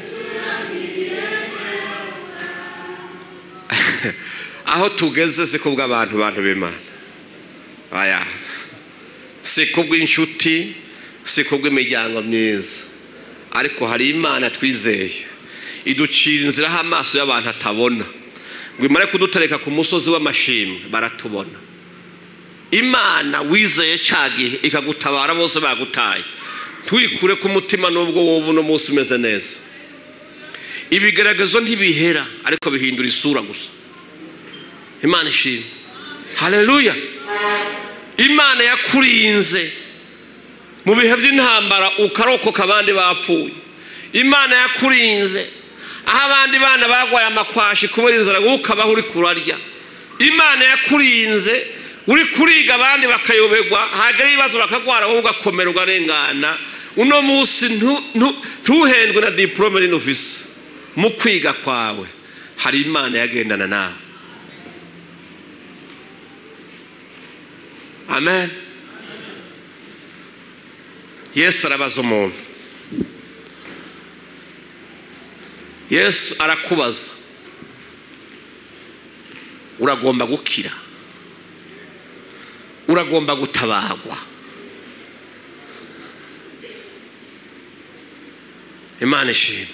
aho tugeze si kubw'abantu bantu b'imana aya si kubw'inshuti si kubw'imiryango myiza ariko hari imana twizeye iducira inzira aho amaso y'abantu atabona ngo imare kudutereka ku musozi w'amashimwe baratubona imana wizeye cya gihe ikagutabara bose bagutaye tuyikure ku mutima n'ubwo wowe uno munsi umeze neza ibigaragazo ntibihera ariko bihindura isura gusa imana ishimwe hareruya imana yakurinze mu bihe by'intambara ukarokoka abandi bapfuye imana yakurinze aho abandi bana barwaye amakwashi kubera inzara wowe ukabaho uri kurarya imana yakurinze uri kuriga abandi bakayoberwa hagera ibibazo bakagwara wowe ugakomera ugarengana uno munsi ntuhendwe na diporome n'inofisi mu kwiga kwawe hari imana yagendana nawe amen yesu arabaza umuntu yesu arakubaza uragomba gukira uragomba gutabagwa imana ishima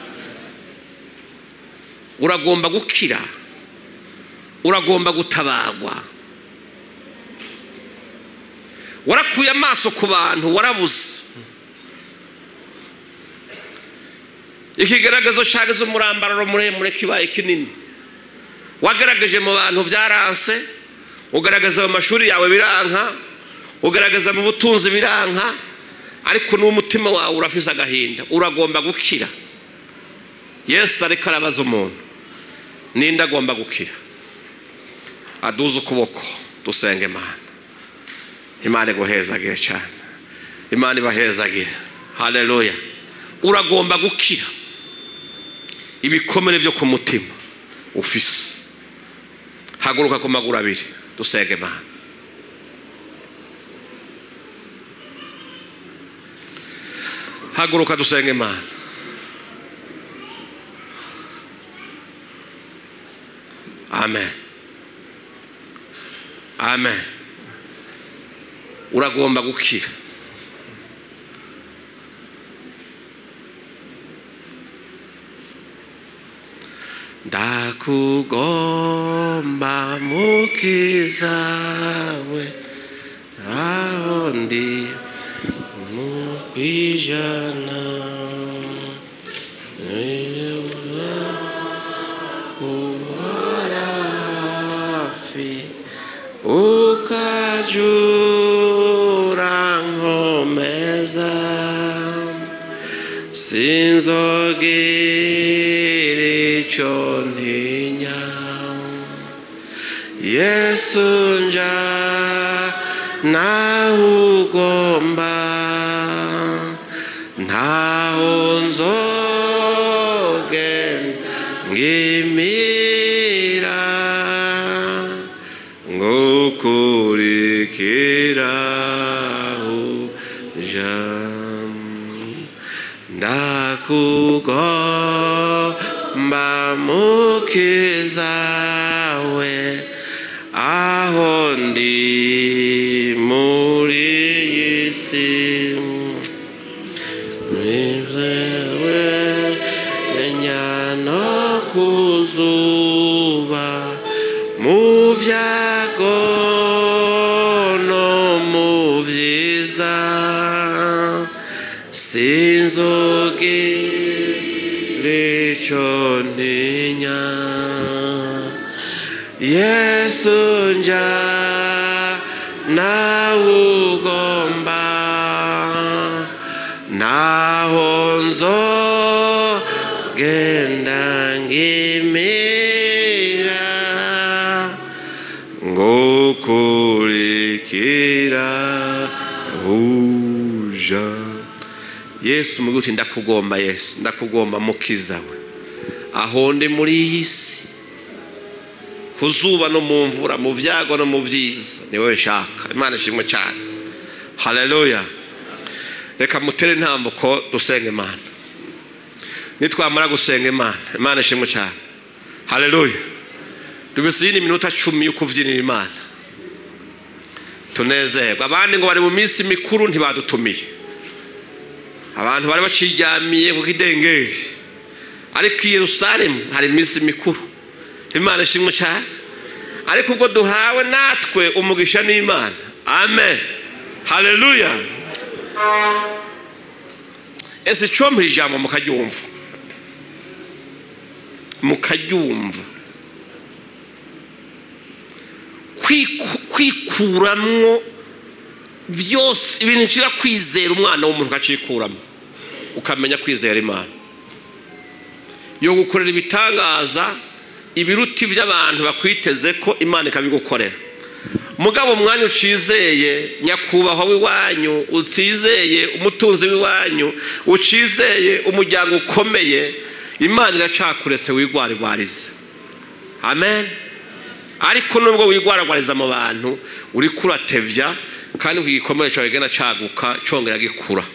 uragomba gukira uragomba gutabagwa warakuye amaso ku bantu warabuze ikigaragazo cyageze umurambararo muremure kibaye kinini wagaragaje mu bantu byaranse ugaragaza mu mashuri yawe biranka ugaragaza mu butunzi biranka ariko n'umutima wawe urafise agahinda uragomba gukira yesu ariko arabaza umuntu ninde agomba gukira aduze ukuboko dusenge imana imana iguhezagire cyane imana ibahezagire haleluya uragomba gukira ibikomere byo ku mutima ufise haguruka ku maguru abiri dusenge imana haguruka dusenge imana amen amen uragomba gukira ndakugomba mukiza we aho ndi mu kwijana kubara hafi ukajura nkomeza sinzogira icyo ntinya yesu nja naho ugomba ntaho nzogenda ngimira ngukurikira uja ndakugomba mukiza we aho ndi muri iyi si Nizewe enyano kuzuba mu vyago no mu vyiza sinzogira ico ntinya yesu nja nawe ugomba naho nzogenda ngimira ngukurikira uja yesu muguti ndakugomba yesu ndakugomba mukiza we aho ndi muri iyi si ku zuba no mu mvura mu byago no mu byiza ni wowe nshaka imana ishimwe cyane haleluya reka mutere intambuko dusenga imana nitwamara gusenga imana imana ishimwe cyane haleluya dufise iyindi minota cumi yo kubyinira imana tunezerwa abandi ngo bari mu minsi mikuru ntibadutumiye abantu bari baciryamiye ku kidengeri ariko i yerusalemu hari iminsi mikuru imana ishimwe cyane ariko ubwo duhawe natwe umugisha n'imana amen haleluya ese icompa ijambo mukaryumva mukaryumva kwikuramwo byose ibintu nshira kwizera umwana w'umuntu ukacikuramo ukamenya kwizera imana yo gukorera ibitangaza ibiruti by'abantu bakwiteze ko imana ikabigukorera mugabo umwanya ucizeye nyakubahwa w'iwanyu utizeye umutunzi w'iwanyu ucizeye umuryango ukomeye imana iracakuretse wigwarigwarize amen ariko nubwo wigwaragwariza mu bantu uri kuratevya kandi ku gikomere cyawe genda caguka congera gikura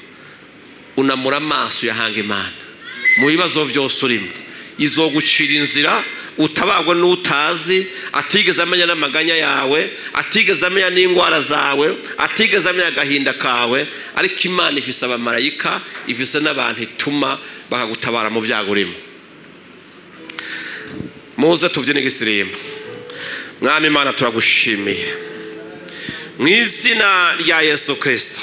unamura amaso yahanga imana mu bibazo byose urimo izogucira inzira utabagwa n'utazi atigeze amenya n'amaganya yawe atigeze amenya n'indwara zawe atigeze amenya agahinda kawe ariko imana ifise abamarayika ifise n'abantu ituma bakagutabara mu byago urimo muze tubyine igisirimba mwami imana turagushimiye mu izina rya yesu kirisito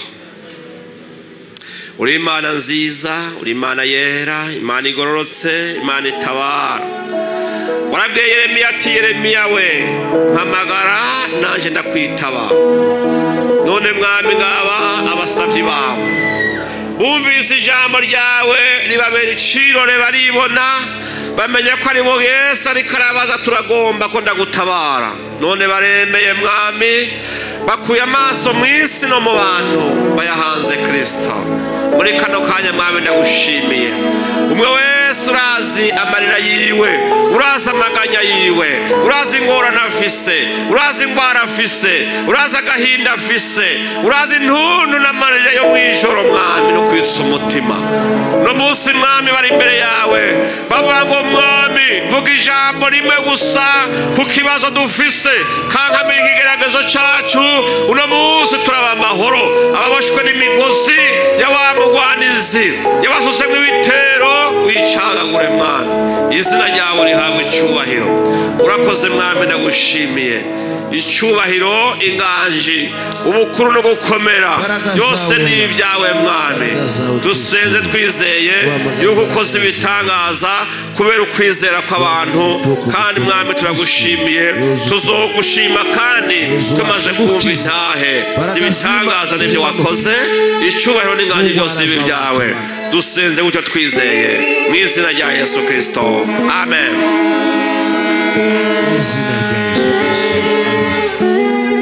uri imana nziza uri imana yera imana igororotse imana itabara warabwiye yeremiya ati yeremiya we mpamagara nanjye ndakwitaba none mwami ngaba abasabyi bawe bumvise ijambo ryawe ribabera icirore baribona bamenya ko ari bo yesu ariko arabaza turagomba ko ndagutabara none baremeye mwami bakuye amaso mu isi no mu bantu bayahanze kirisito muri kano kanya mwami ndagushimiye umwe wese urazi amarira yiwe urazi amaganya yiwe urazi ingorane afise urazi indwara afise urazi agahinda afise urazi intuntu n'amarira yo mu ijoro mwami no kwitsa umutima uno munsi mwami bari imbere yawe bavuga ngo mwami vuga ijambo rimwe gusa ku kibazo dufise kankamira ikigeragezo cyacu uno munsi turaba amahoro ababoshwe n'imigozi ya wa mugwanizi yabasuzemwo ibitero wicagagure mwami izina ryawe rihabwa icyubahiro urakoze mwami ndagushimiye icyubahiro inganji ubukuru no gukomera byose ni ibyawe mwami dusenze twizeye yuko ukoze ibitangaza kubera ukwizera kw'abantu kandi mwami turagushimiye tuzogushima kandi tumaze kumva intahe z'ibitangaza n'ibyo wakoze icyubahiro n'inganji byose bibi byawe dusenze gutyo twizeye mu izina rya yesu kirisito amen mu izina rya yesu kirisito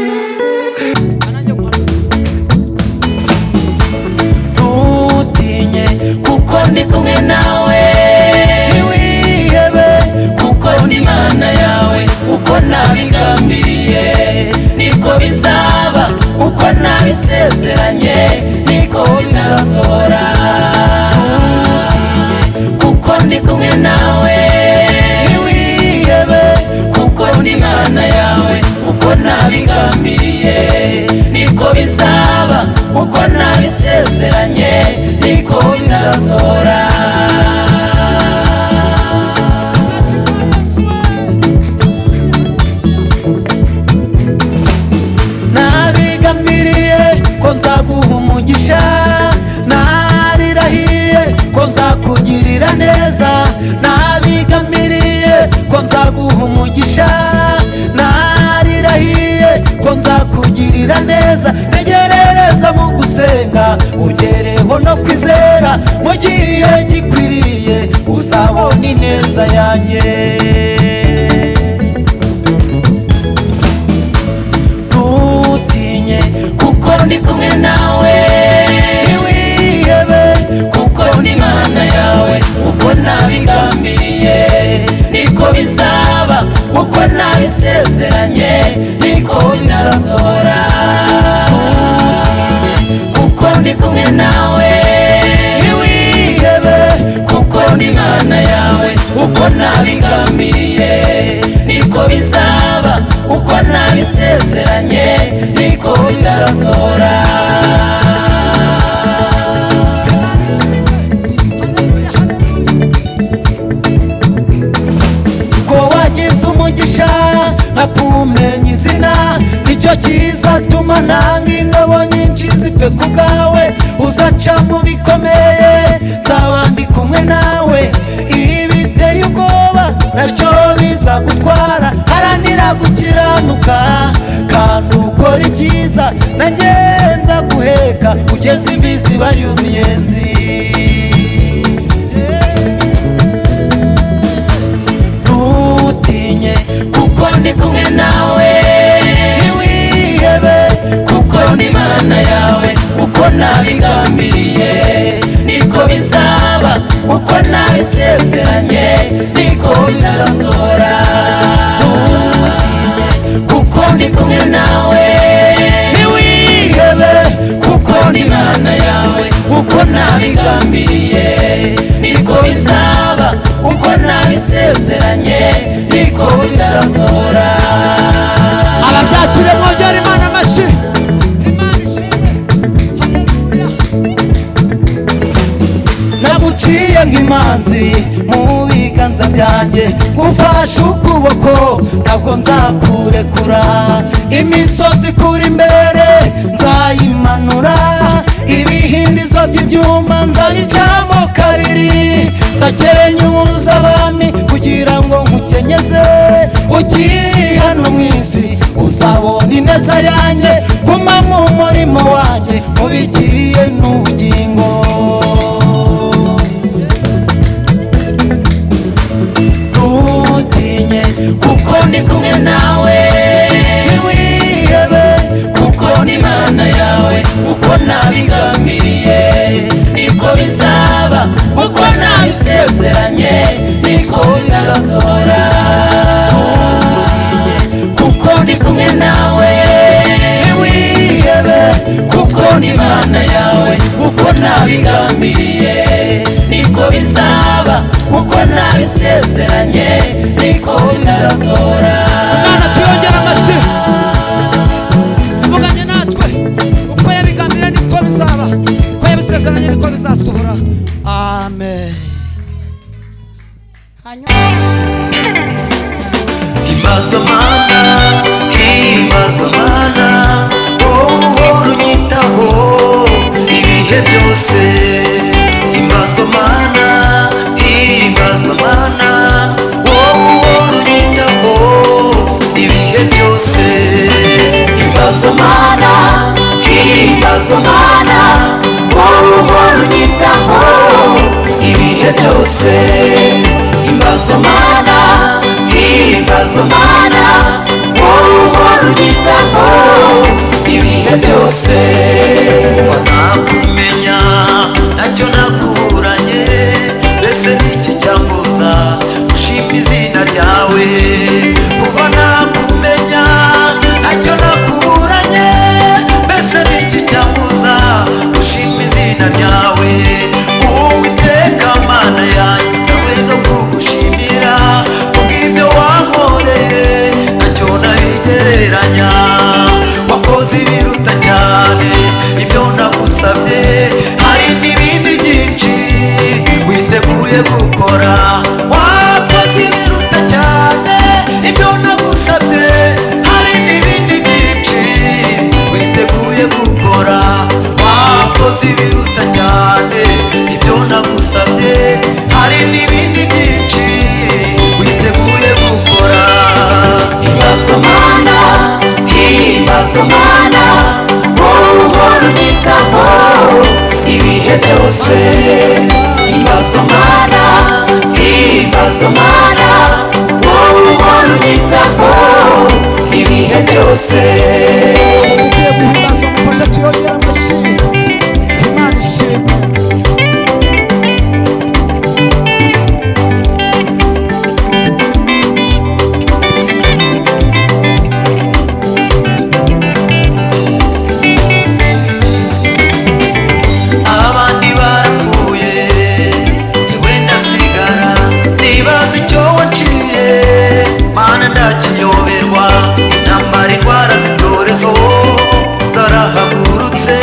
ntutinye kuko ndi kumwe nawe ntiwihebe kuko ndi imana yawe uko nabigambiriye niko bizaba uko nabisezeranye niko bizasohora ntutinye kuko ndi kumwe nawe ntiwihebe kuko ndi imana yawe uko nabigambiriye niko bizaba uko nabisezeranye niko bizasohora nabigambiriye ko nzaguha umugisha narirahiye ko nzakugirira neza nabigambiriye ko nzaguha umugisha narirahiye ko nzakugirira neza tegerereza mu gusenga ugereho no kwizera mu gihe gikwiriye uzabona ineza yanjye ntutinye kuko ndi kumwe nawe ntiwihebe kuko ndi imana yawe uko nabigambiriye niko bizaba uko nabisezeranye niko bizasohora ntutinye kuko ndi kumwe nawe ntiwihebe kuko ndi imana yawe uko nabigambiriye niko bizaba uko nabisezeranye niko bizasohora ko wagize umugisha nkakumenya izina nicyo kizatuma nanga ingabo nyinshi zipfe ku bwawe uzaca mu bikomeye nzaba ndi kumwe nawe ibi biteye ubwoba nacyo bizagutwara haranira gukiranuka kandi ukora ibyiza nanjye nzaguheka ugeze imvi ziba y'umuyenzi ntutinye kuko ndi kumwe nawe ntiwihebe kuko ndi imana yawe uko nabigambiriye niko bizaba uko nabisezeranye niko bizasohora ntutinye kuko ndi kumwe nawe ntiwihebe kuko ndi imana yawe uko nabigambiriye niko bizaba uko nabisezeranye niko niko bizasohora ababyakire mwongere imana amashyi imana ishimwe haleluya naguciye nk'imanzi mu biganza byanjye gufashe ukuboko ntabwo nzakurekura imisozi kuri imbere nzayimanura ibihindizo by'ibyuma nzabicamo kabiri nzakenyuza abami kugira ngo nkukenyeze ukiri hano mu isi uzabona ineza yanjye guma mu murimo wanjye mubikiye n'ubugingo ntutinye kuko ndi kumwe nawe ntiwihebe kuko ni imana yawe uko nabigambiriye niko bizaba uko nabisezeranye niko bizasohora ntutinye kuko ndi kumwe nawe ntiwihebe kuko ni imana yawe uko nabigambiriye niko bizaba uko nabisezeranye niko bizasohora imana tuyongere amashyi ivuganye natwe uko yabigambiriye niko bizaba uko yabisezeranye niko bizasohora amen himbazwa mana himbazwa mana wowe uhora unyitaho ibihe byose himbazwa mana himbazwa mana wowe uhora unyitaho ibihe byose himbazwa mana himbazwa mana wowe uhora unyitaho ibihe byose himbazwa mana himbazwa mana wowe uhora unyitaho ibihe byose kuva nakumenya nacyo nakuburanye mbese niki cyambuza gushima izina ryawe kuva nakumenya nacyo nakuburanye mbese niki cyambuza gushima izina ryawe uwiteka mana yanjye ntabwo no kugushimira kubw'ibyo wankoreye nacyo nabigereranya wakoze ibiruta cyane ibyo nagusabye hari n'ibindi byinshi witeguye gukora wakoze ibiruta cyane ibyo nagusabye hari n'ibindi byinshi witeguye gukora wakoze ibiruta cyane ibyo nagusabye hari n'ibindi byinshi witeguye gukora himbazwa mana himbazwa mana wowe uhora unyitaho ibihe byose himbazwa mana himbazwa mana wowe uhora unyitaho ibihe byose ugiye guhimbazwa mufashe tuyongere amashyi imana ishimwe abandi barapfuye jyewe ndasigara nibaza icyo waciye mana ndakiyoberwa intambara indwara z'ibyorezo zarahagurutse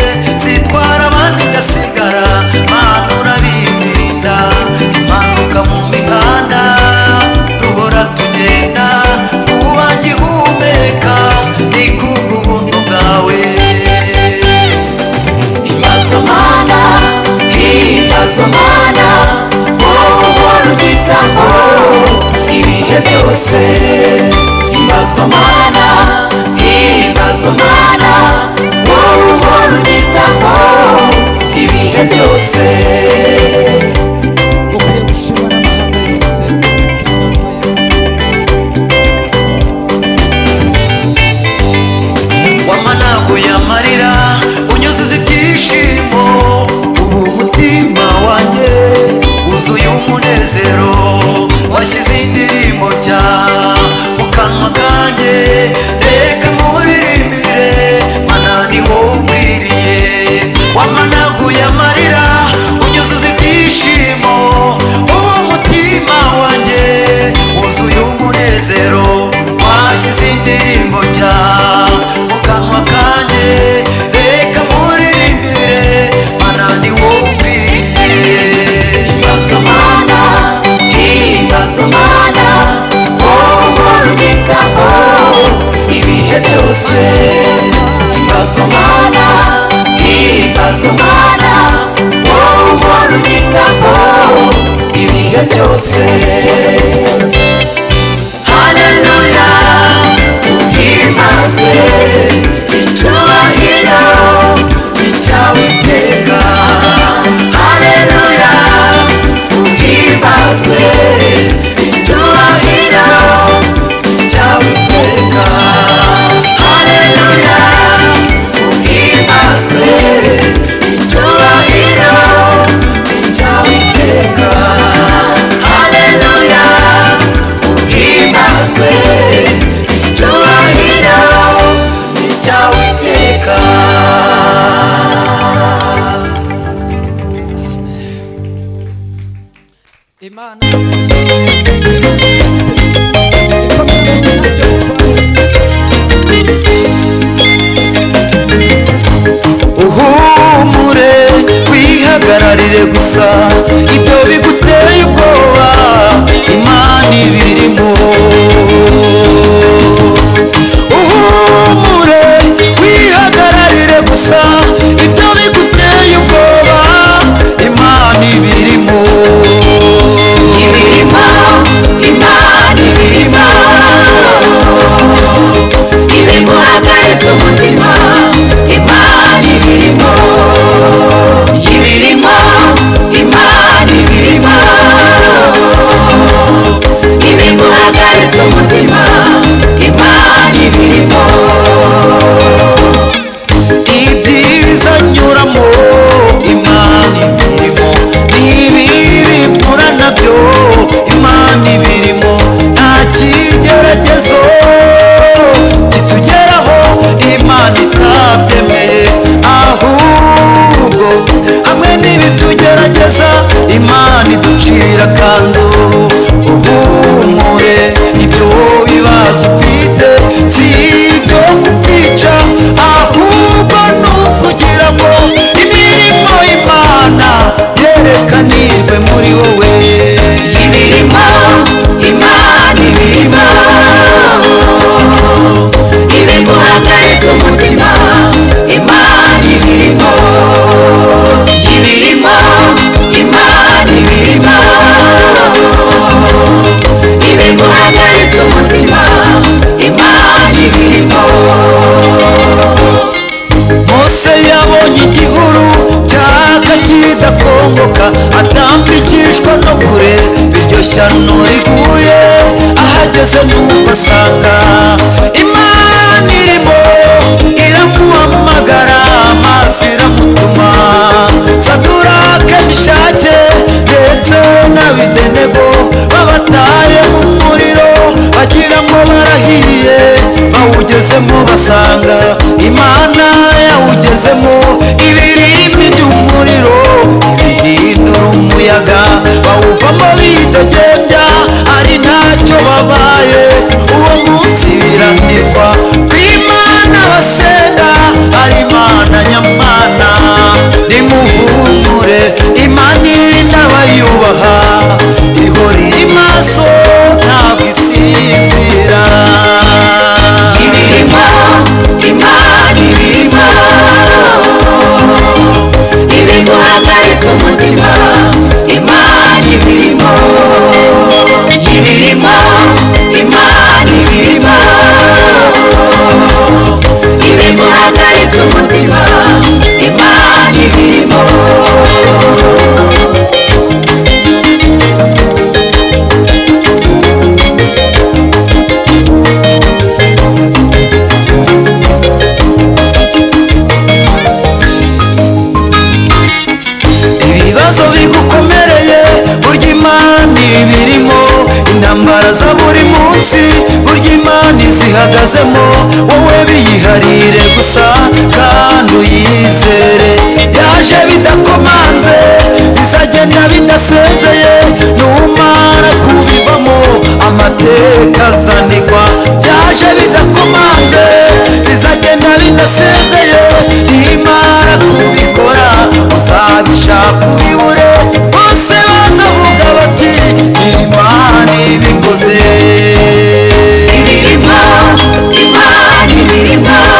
himbazwa mana himbazwa mana wowe uhora unyitaho ibihe byose haleluya uhimbazwe icyubahiro icyawe iteka haleluya uhimbazwe icyubahiro icyawe iteka haleluya uhimbazwe icyubahiro icyawe iteka haleluya uhimbazwe icyubahiro icyawe iteka imana ikomeye gusa ntacyo bitwaye uhumure wihagararire gusa ibyo biguteye ubwoba imana ibirimo uhumure wihagararire gusa ibyo biguteye ubwoba imana ibirimo ibirimo imana ibirimo ibiguhagaritse umutima imana ibirimo ibirimo imana ibirimo ibiguhagaritse umutima imana ibirimo ibyiza nyuramo imana ibirimo n'ibibi mpura nabyo imana ibirimo nta kigeragezo kitugeraho imana itabyemeye ahubwo hamwe n'ibitugerageza imana iducira akanzu uhumure ibyo bibazo ufite si ibyo kukwica ahubwo ni ukugira ngo imirimo y'imana yerekanirwe muri wowe ibirimo imana ibirimo ibiguhagaritse umutima imana ibirimo ibirimo imana ibirimo ibiguhagaritse umutima imana ibirimo mose yabonye igihuru cyaka kidakongoka atambikishwa no kure iryo shyano riguye ahageze numva asanga imana irimo iramuhamagara amazi iramutuma sadurake mishake ndetse n'abidenego babataye mu muriro bagira ngo barahiye bawugezemo basanga imana yawugezemo ibirimi by'umuriro ibihindura umuyaga bawuvamo bidegembya ari ntacyo babaye uwo munsi biranirwa ku imana basenga ari imana nyamana nimuhumure imana irinda abayubaha ihora iri maso ntabwo isinzira ibirimo imana ibirimo ibiguhagaritse umutima imana ibirimo ibirimo imana ibirimo ibiguhagaritse umutima imana ibirimo ibibazo bigukomereye burya imana ibirimo intambara za buri munsi burya imana izihagazemo wowe biyiharire gusa kandi uyizere byaje bidakomanze bizagenda bidasezeye numara kubivamo amateka azanigwa byaje bidakomanze bizagenda bidasezeye nimara kubikora uzabishaka ubibure bose bazavuga bati imana ibikoze ibirimo imana ibirimo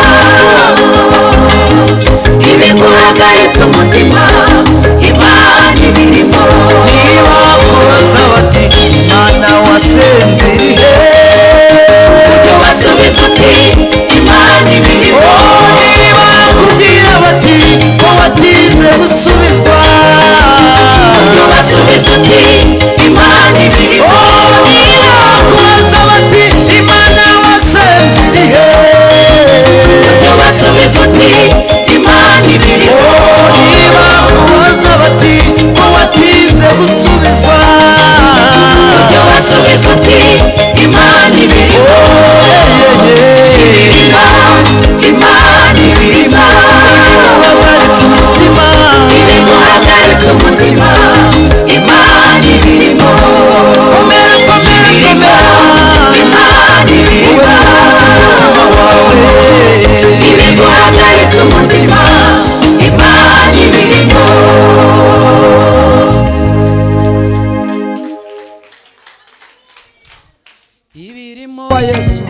kwa yesu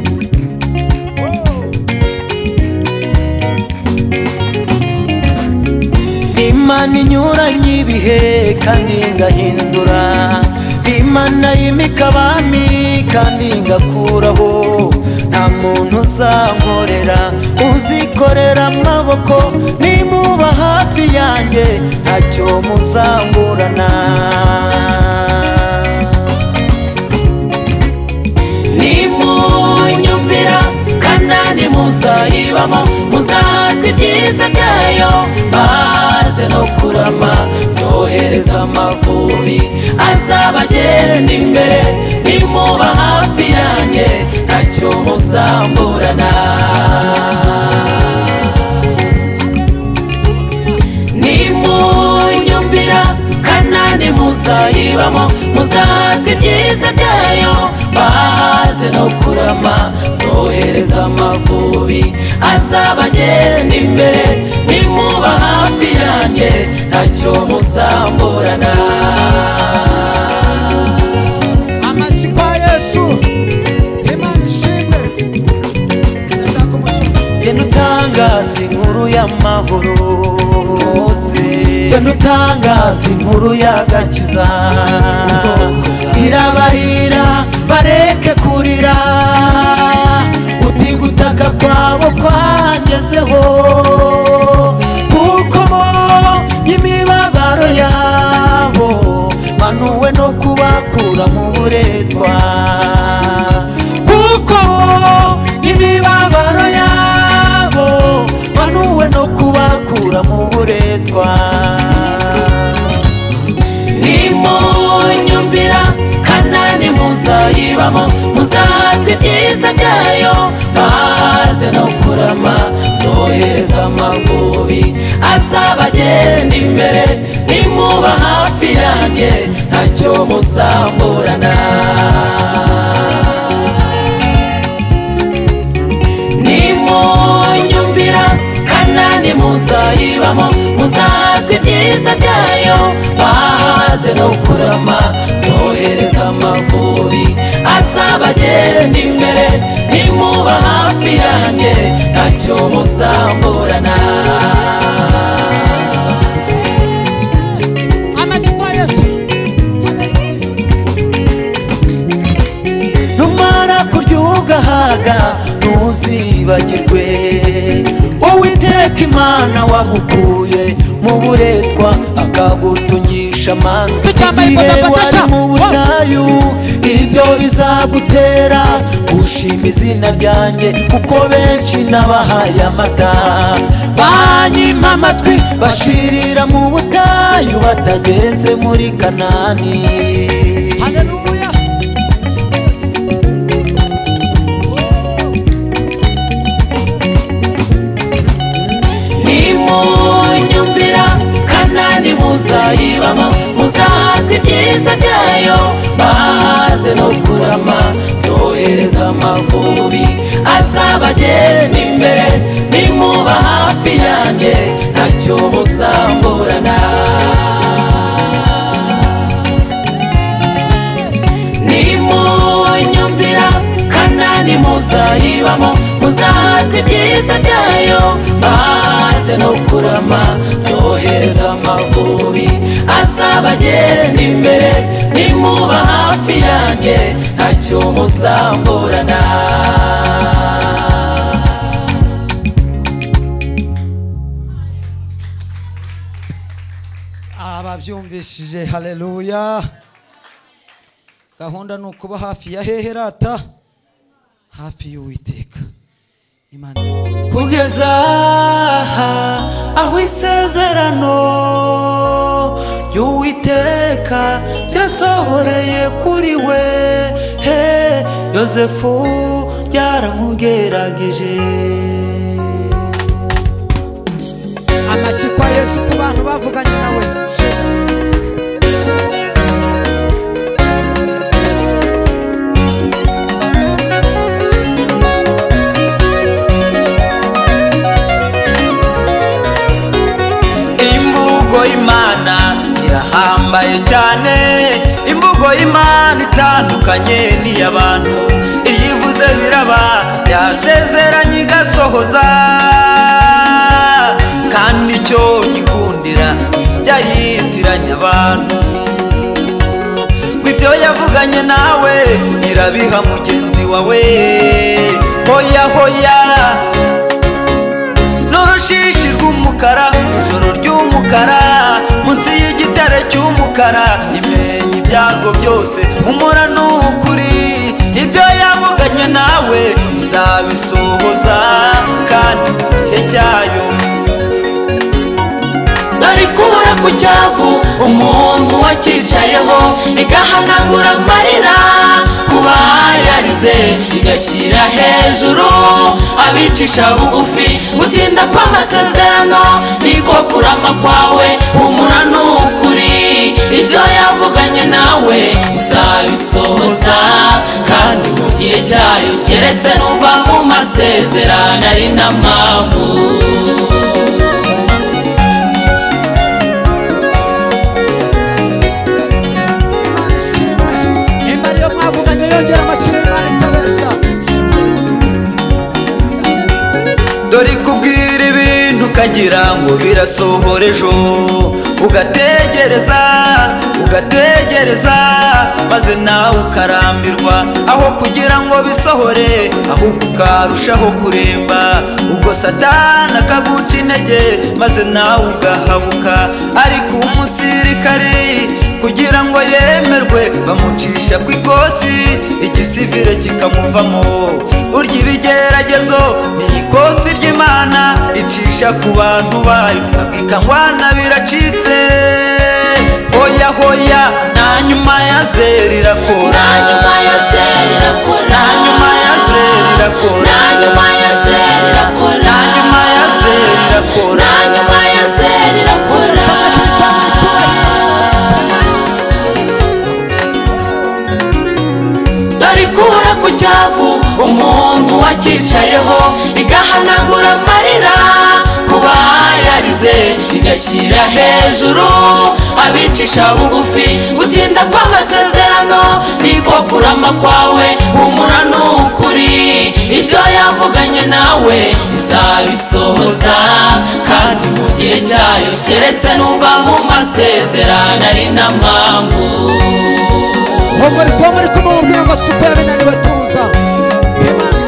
imana inyuranye ibihe kandi ngahindura imana yimika abami kandi ngakuraho nta muntu uzankorera uzikorera amaboko nimuba hafi yanjye ntacyo muzangurana nimunyumvira kanani muzayibamo muzahazwa ibyiza byayo maze no kurama nzohereza amavubi azabagenda imbere nimuba hafi yanjye ntacyo muzamburana nimunyumvira kanani muzayibamo muzahazwa ibyiza byayo bahaze no kurama nzohereza amavubi azabagenda imbere nimuba hafi yanjye ntacyo muzamburana amashyi kwa yesu imana ishimwe ndashaka umushyi genda utangaza inkuru y'amahoro hose genda utangaza inkuru y'agakiza irabarira bareke kurira uti gutaka kwabo kwangezeho kuko mo y'imibabaro yabo manuwe no kubakura mu buretwa kuko imibabaro yabo manuwe no kubakura mu buretwa nimunyumvira kanani muzayibamo muzahazwa ibyiza byayo maze no kurama nzohereza amavubi azabagenda imbere nimuba hafi yanjye ntacyo muzamburana nimunyumvira kanani muzayibamo muzahazwa ibyiza byayo bahaze no kurama nzohereza amavubi azabagenda imbere nimuba hafi yanjye ntacyo muzamburana amashyi kwa yesu numara kurya ugahaga ntuzibagirwe uwiteka imana wagukuye mu buretwa akagutungisha amano Tucyambaye igihe bodaboda wari mu butayu ibyo bizagutera gushima izina ryanjye kuko benshi nabahaye amata banyima amatwi bashirira mu butayu batageze muri kanani haleluya nimunyumvira kanani muzayibamo muzahazwa ibyiza byayo bahaze no kurama nzohereza amavubi azabagenda imbere nimuba hafi yanjye ntacyo muzamburana nimunyumvira kanani muzayibamo muzahazwa ibyiza byayo maze no kurama nzohereza amavubi azabagenda imbere nimuba hafi yanjye ntacyo muzamburana ababyumvishije haleluya gahunda ni ukuba hafi ya hehe rata hafi y'uwiteka imana kugeza aho isezerano ry'uwiteka ryasohoreye kuri we he yosefu ryaramugerageje amashyi kwa yesu ku bantu bavuganye nawe imvugo y'imana irahambaye cyane imvugo y'imana itandukanye n'iy'abantu iyo ivuze iraba yasezeranye igasohoza kandi icyo nyikundira ijya yitiranya abantu ngo ibyo yavuganye nawe irabiha mugenzi wawe hoya hoya n'urushishi rw'umukara ijoro ry'umukara munsi y'igitare cy'umukara imenya ibyarwo byose umura ni ukuri ibyo yavuganye nawe izabisohoza kandi mu gihe cyayo dore kubura ku cyavu umuntu wakicayeho igahanagura amarira kuba yarize igashyira hejuru abicisha bugufi gutinda kw'amasezerano niko kurama kwawe humura ni ukuri ibyo yavuganye nawe izabisohoza kandi mu gihe cyayo keretse nuva mu masezerano ari na mpamvu imana ishimwe nimba ariyo mwavuganye yongera amashyira imana itabeshya dore ikubwira ibintu ukagira ngo birasohora ejo ugategereza ugategereza maze nawe ukarambirwa aho kugira ngo bisohore ahubwo ukarushaho kuremba ubwo satani akaguca intege maze nawe ugahabuka ariko umusirikari kugira ngo yemerwe bamucisha ku ikosi igisivire kikamuvamo burya ibigeragezo ni ikosi ry'imana icisha ku bantu bayo akikangwana biracitse hoya hoya na nyuma ya zeri irakora na nyuma ya zeri irakora na nyuma ya zeri irakora na nyuma ya zeri irakora na nyuma ya zeri irakora na nyuma ya zeri irakora dore ikura ku cyavu umuntu wakicayeho igahanagura amarira kuba yarize igashyira hejuru abicisha bugufi gutinda kw'amasezerano niko kurama kwawe humura ni ukuri ibyo yavuganye nawe izabisohoza kandi mu gihe cyayo keretse nuva mu masezerano ari na mpamvu humuriza uwo muri kumubwira ngo si uko yabinaniwe tuza imana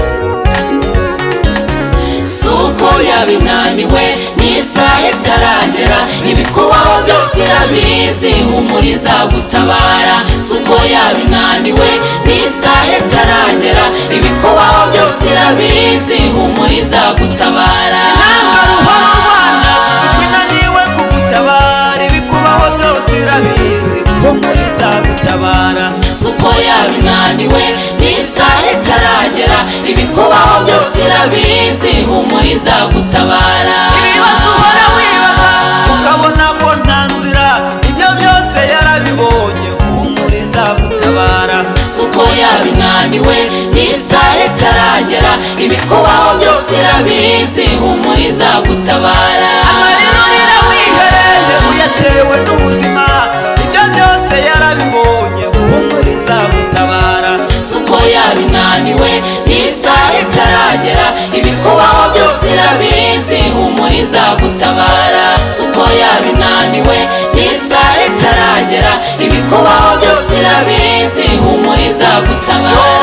si uko yabinaniwe n'isaha itaragera ibikubaho byose irabizi humuriza gutabara si uko yabinaniwe n'isaha itaragera ibikubaho byose irabizi humuriza gutabara intambara uhora urwana siko inaniwe kugutabara ibikubaho byose irabizi ko muri izagutabara si uko yabinaniwe n'isaha itaragera ibikubaho byose irabizi humuriza gutabara ibibazo uhora wibaza ukabona ko nta nzira ibyo byose yarabibonye humura izagutabara si uko yabinaniwe n'isaha itaragera ibikubaho byose irabizi humuriza gutabara amarira urira wihereye uyatewe n'ubuzima ibyo byose yarabibonye humura izagutabara si uko yabinaniwe n'isaha itaragera ibikubaho byose irabizi humuriza gutabara si uko yabinaniwe n'isaha itaragera ibikubaho byose irabizi humuriza gutabara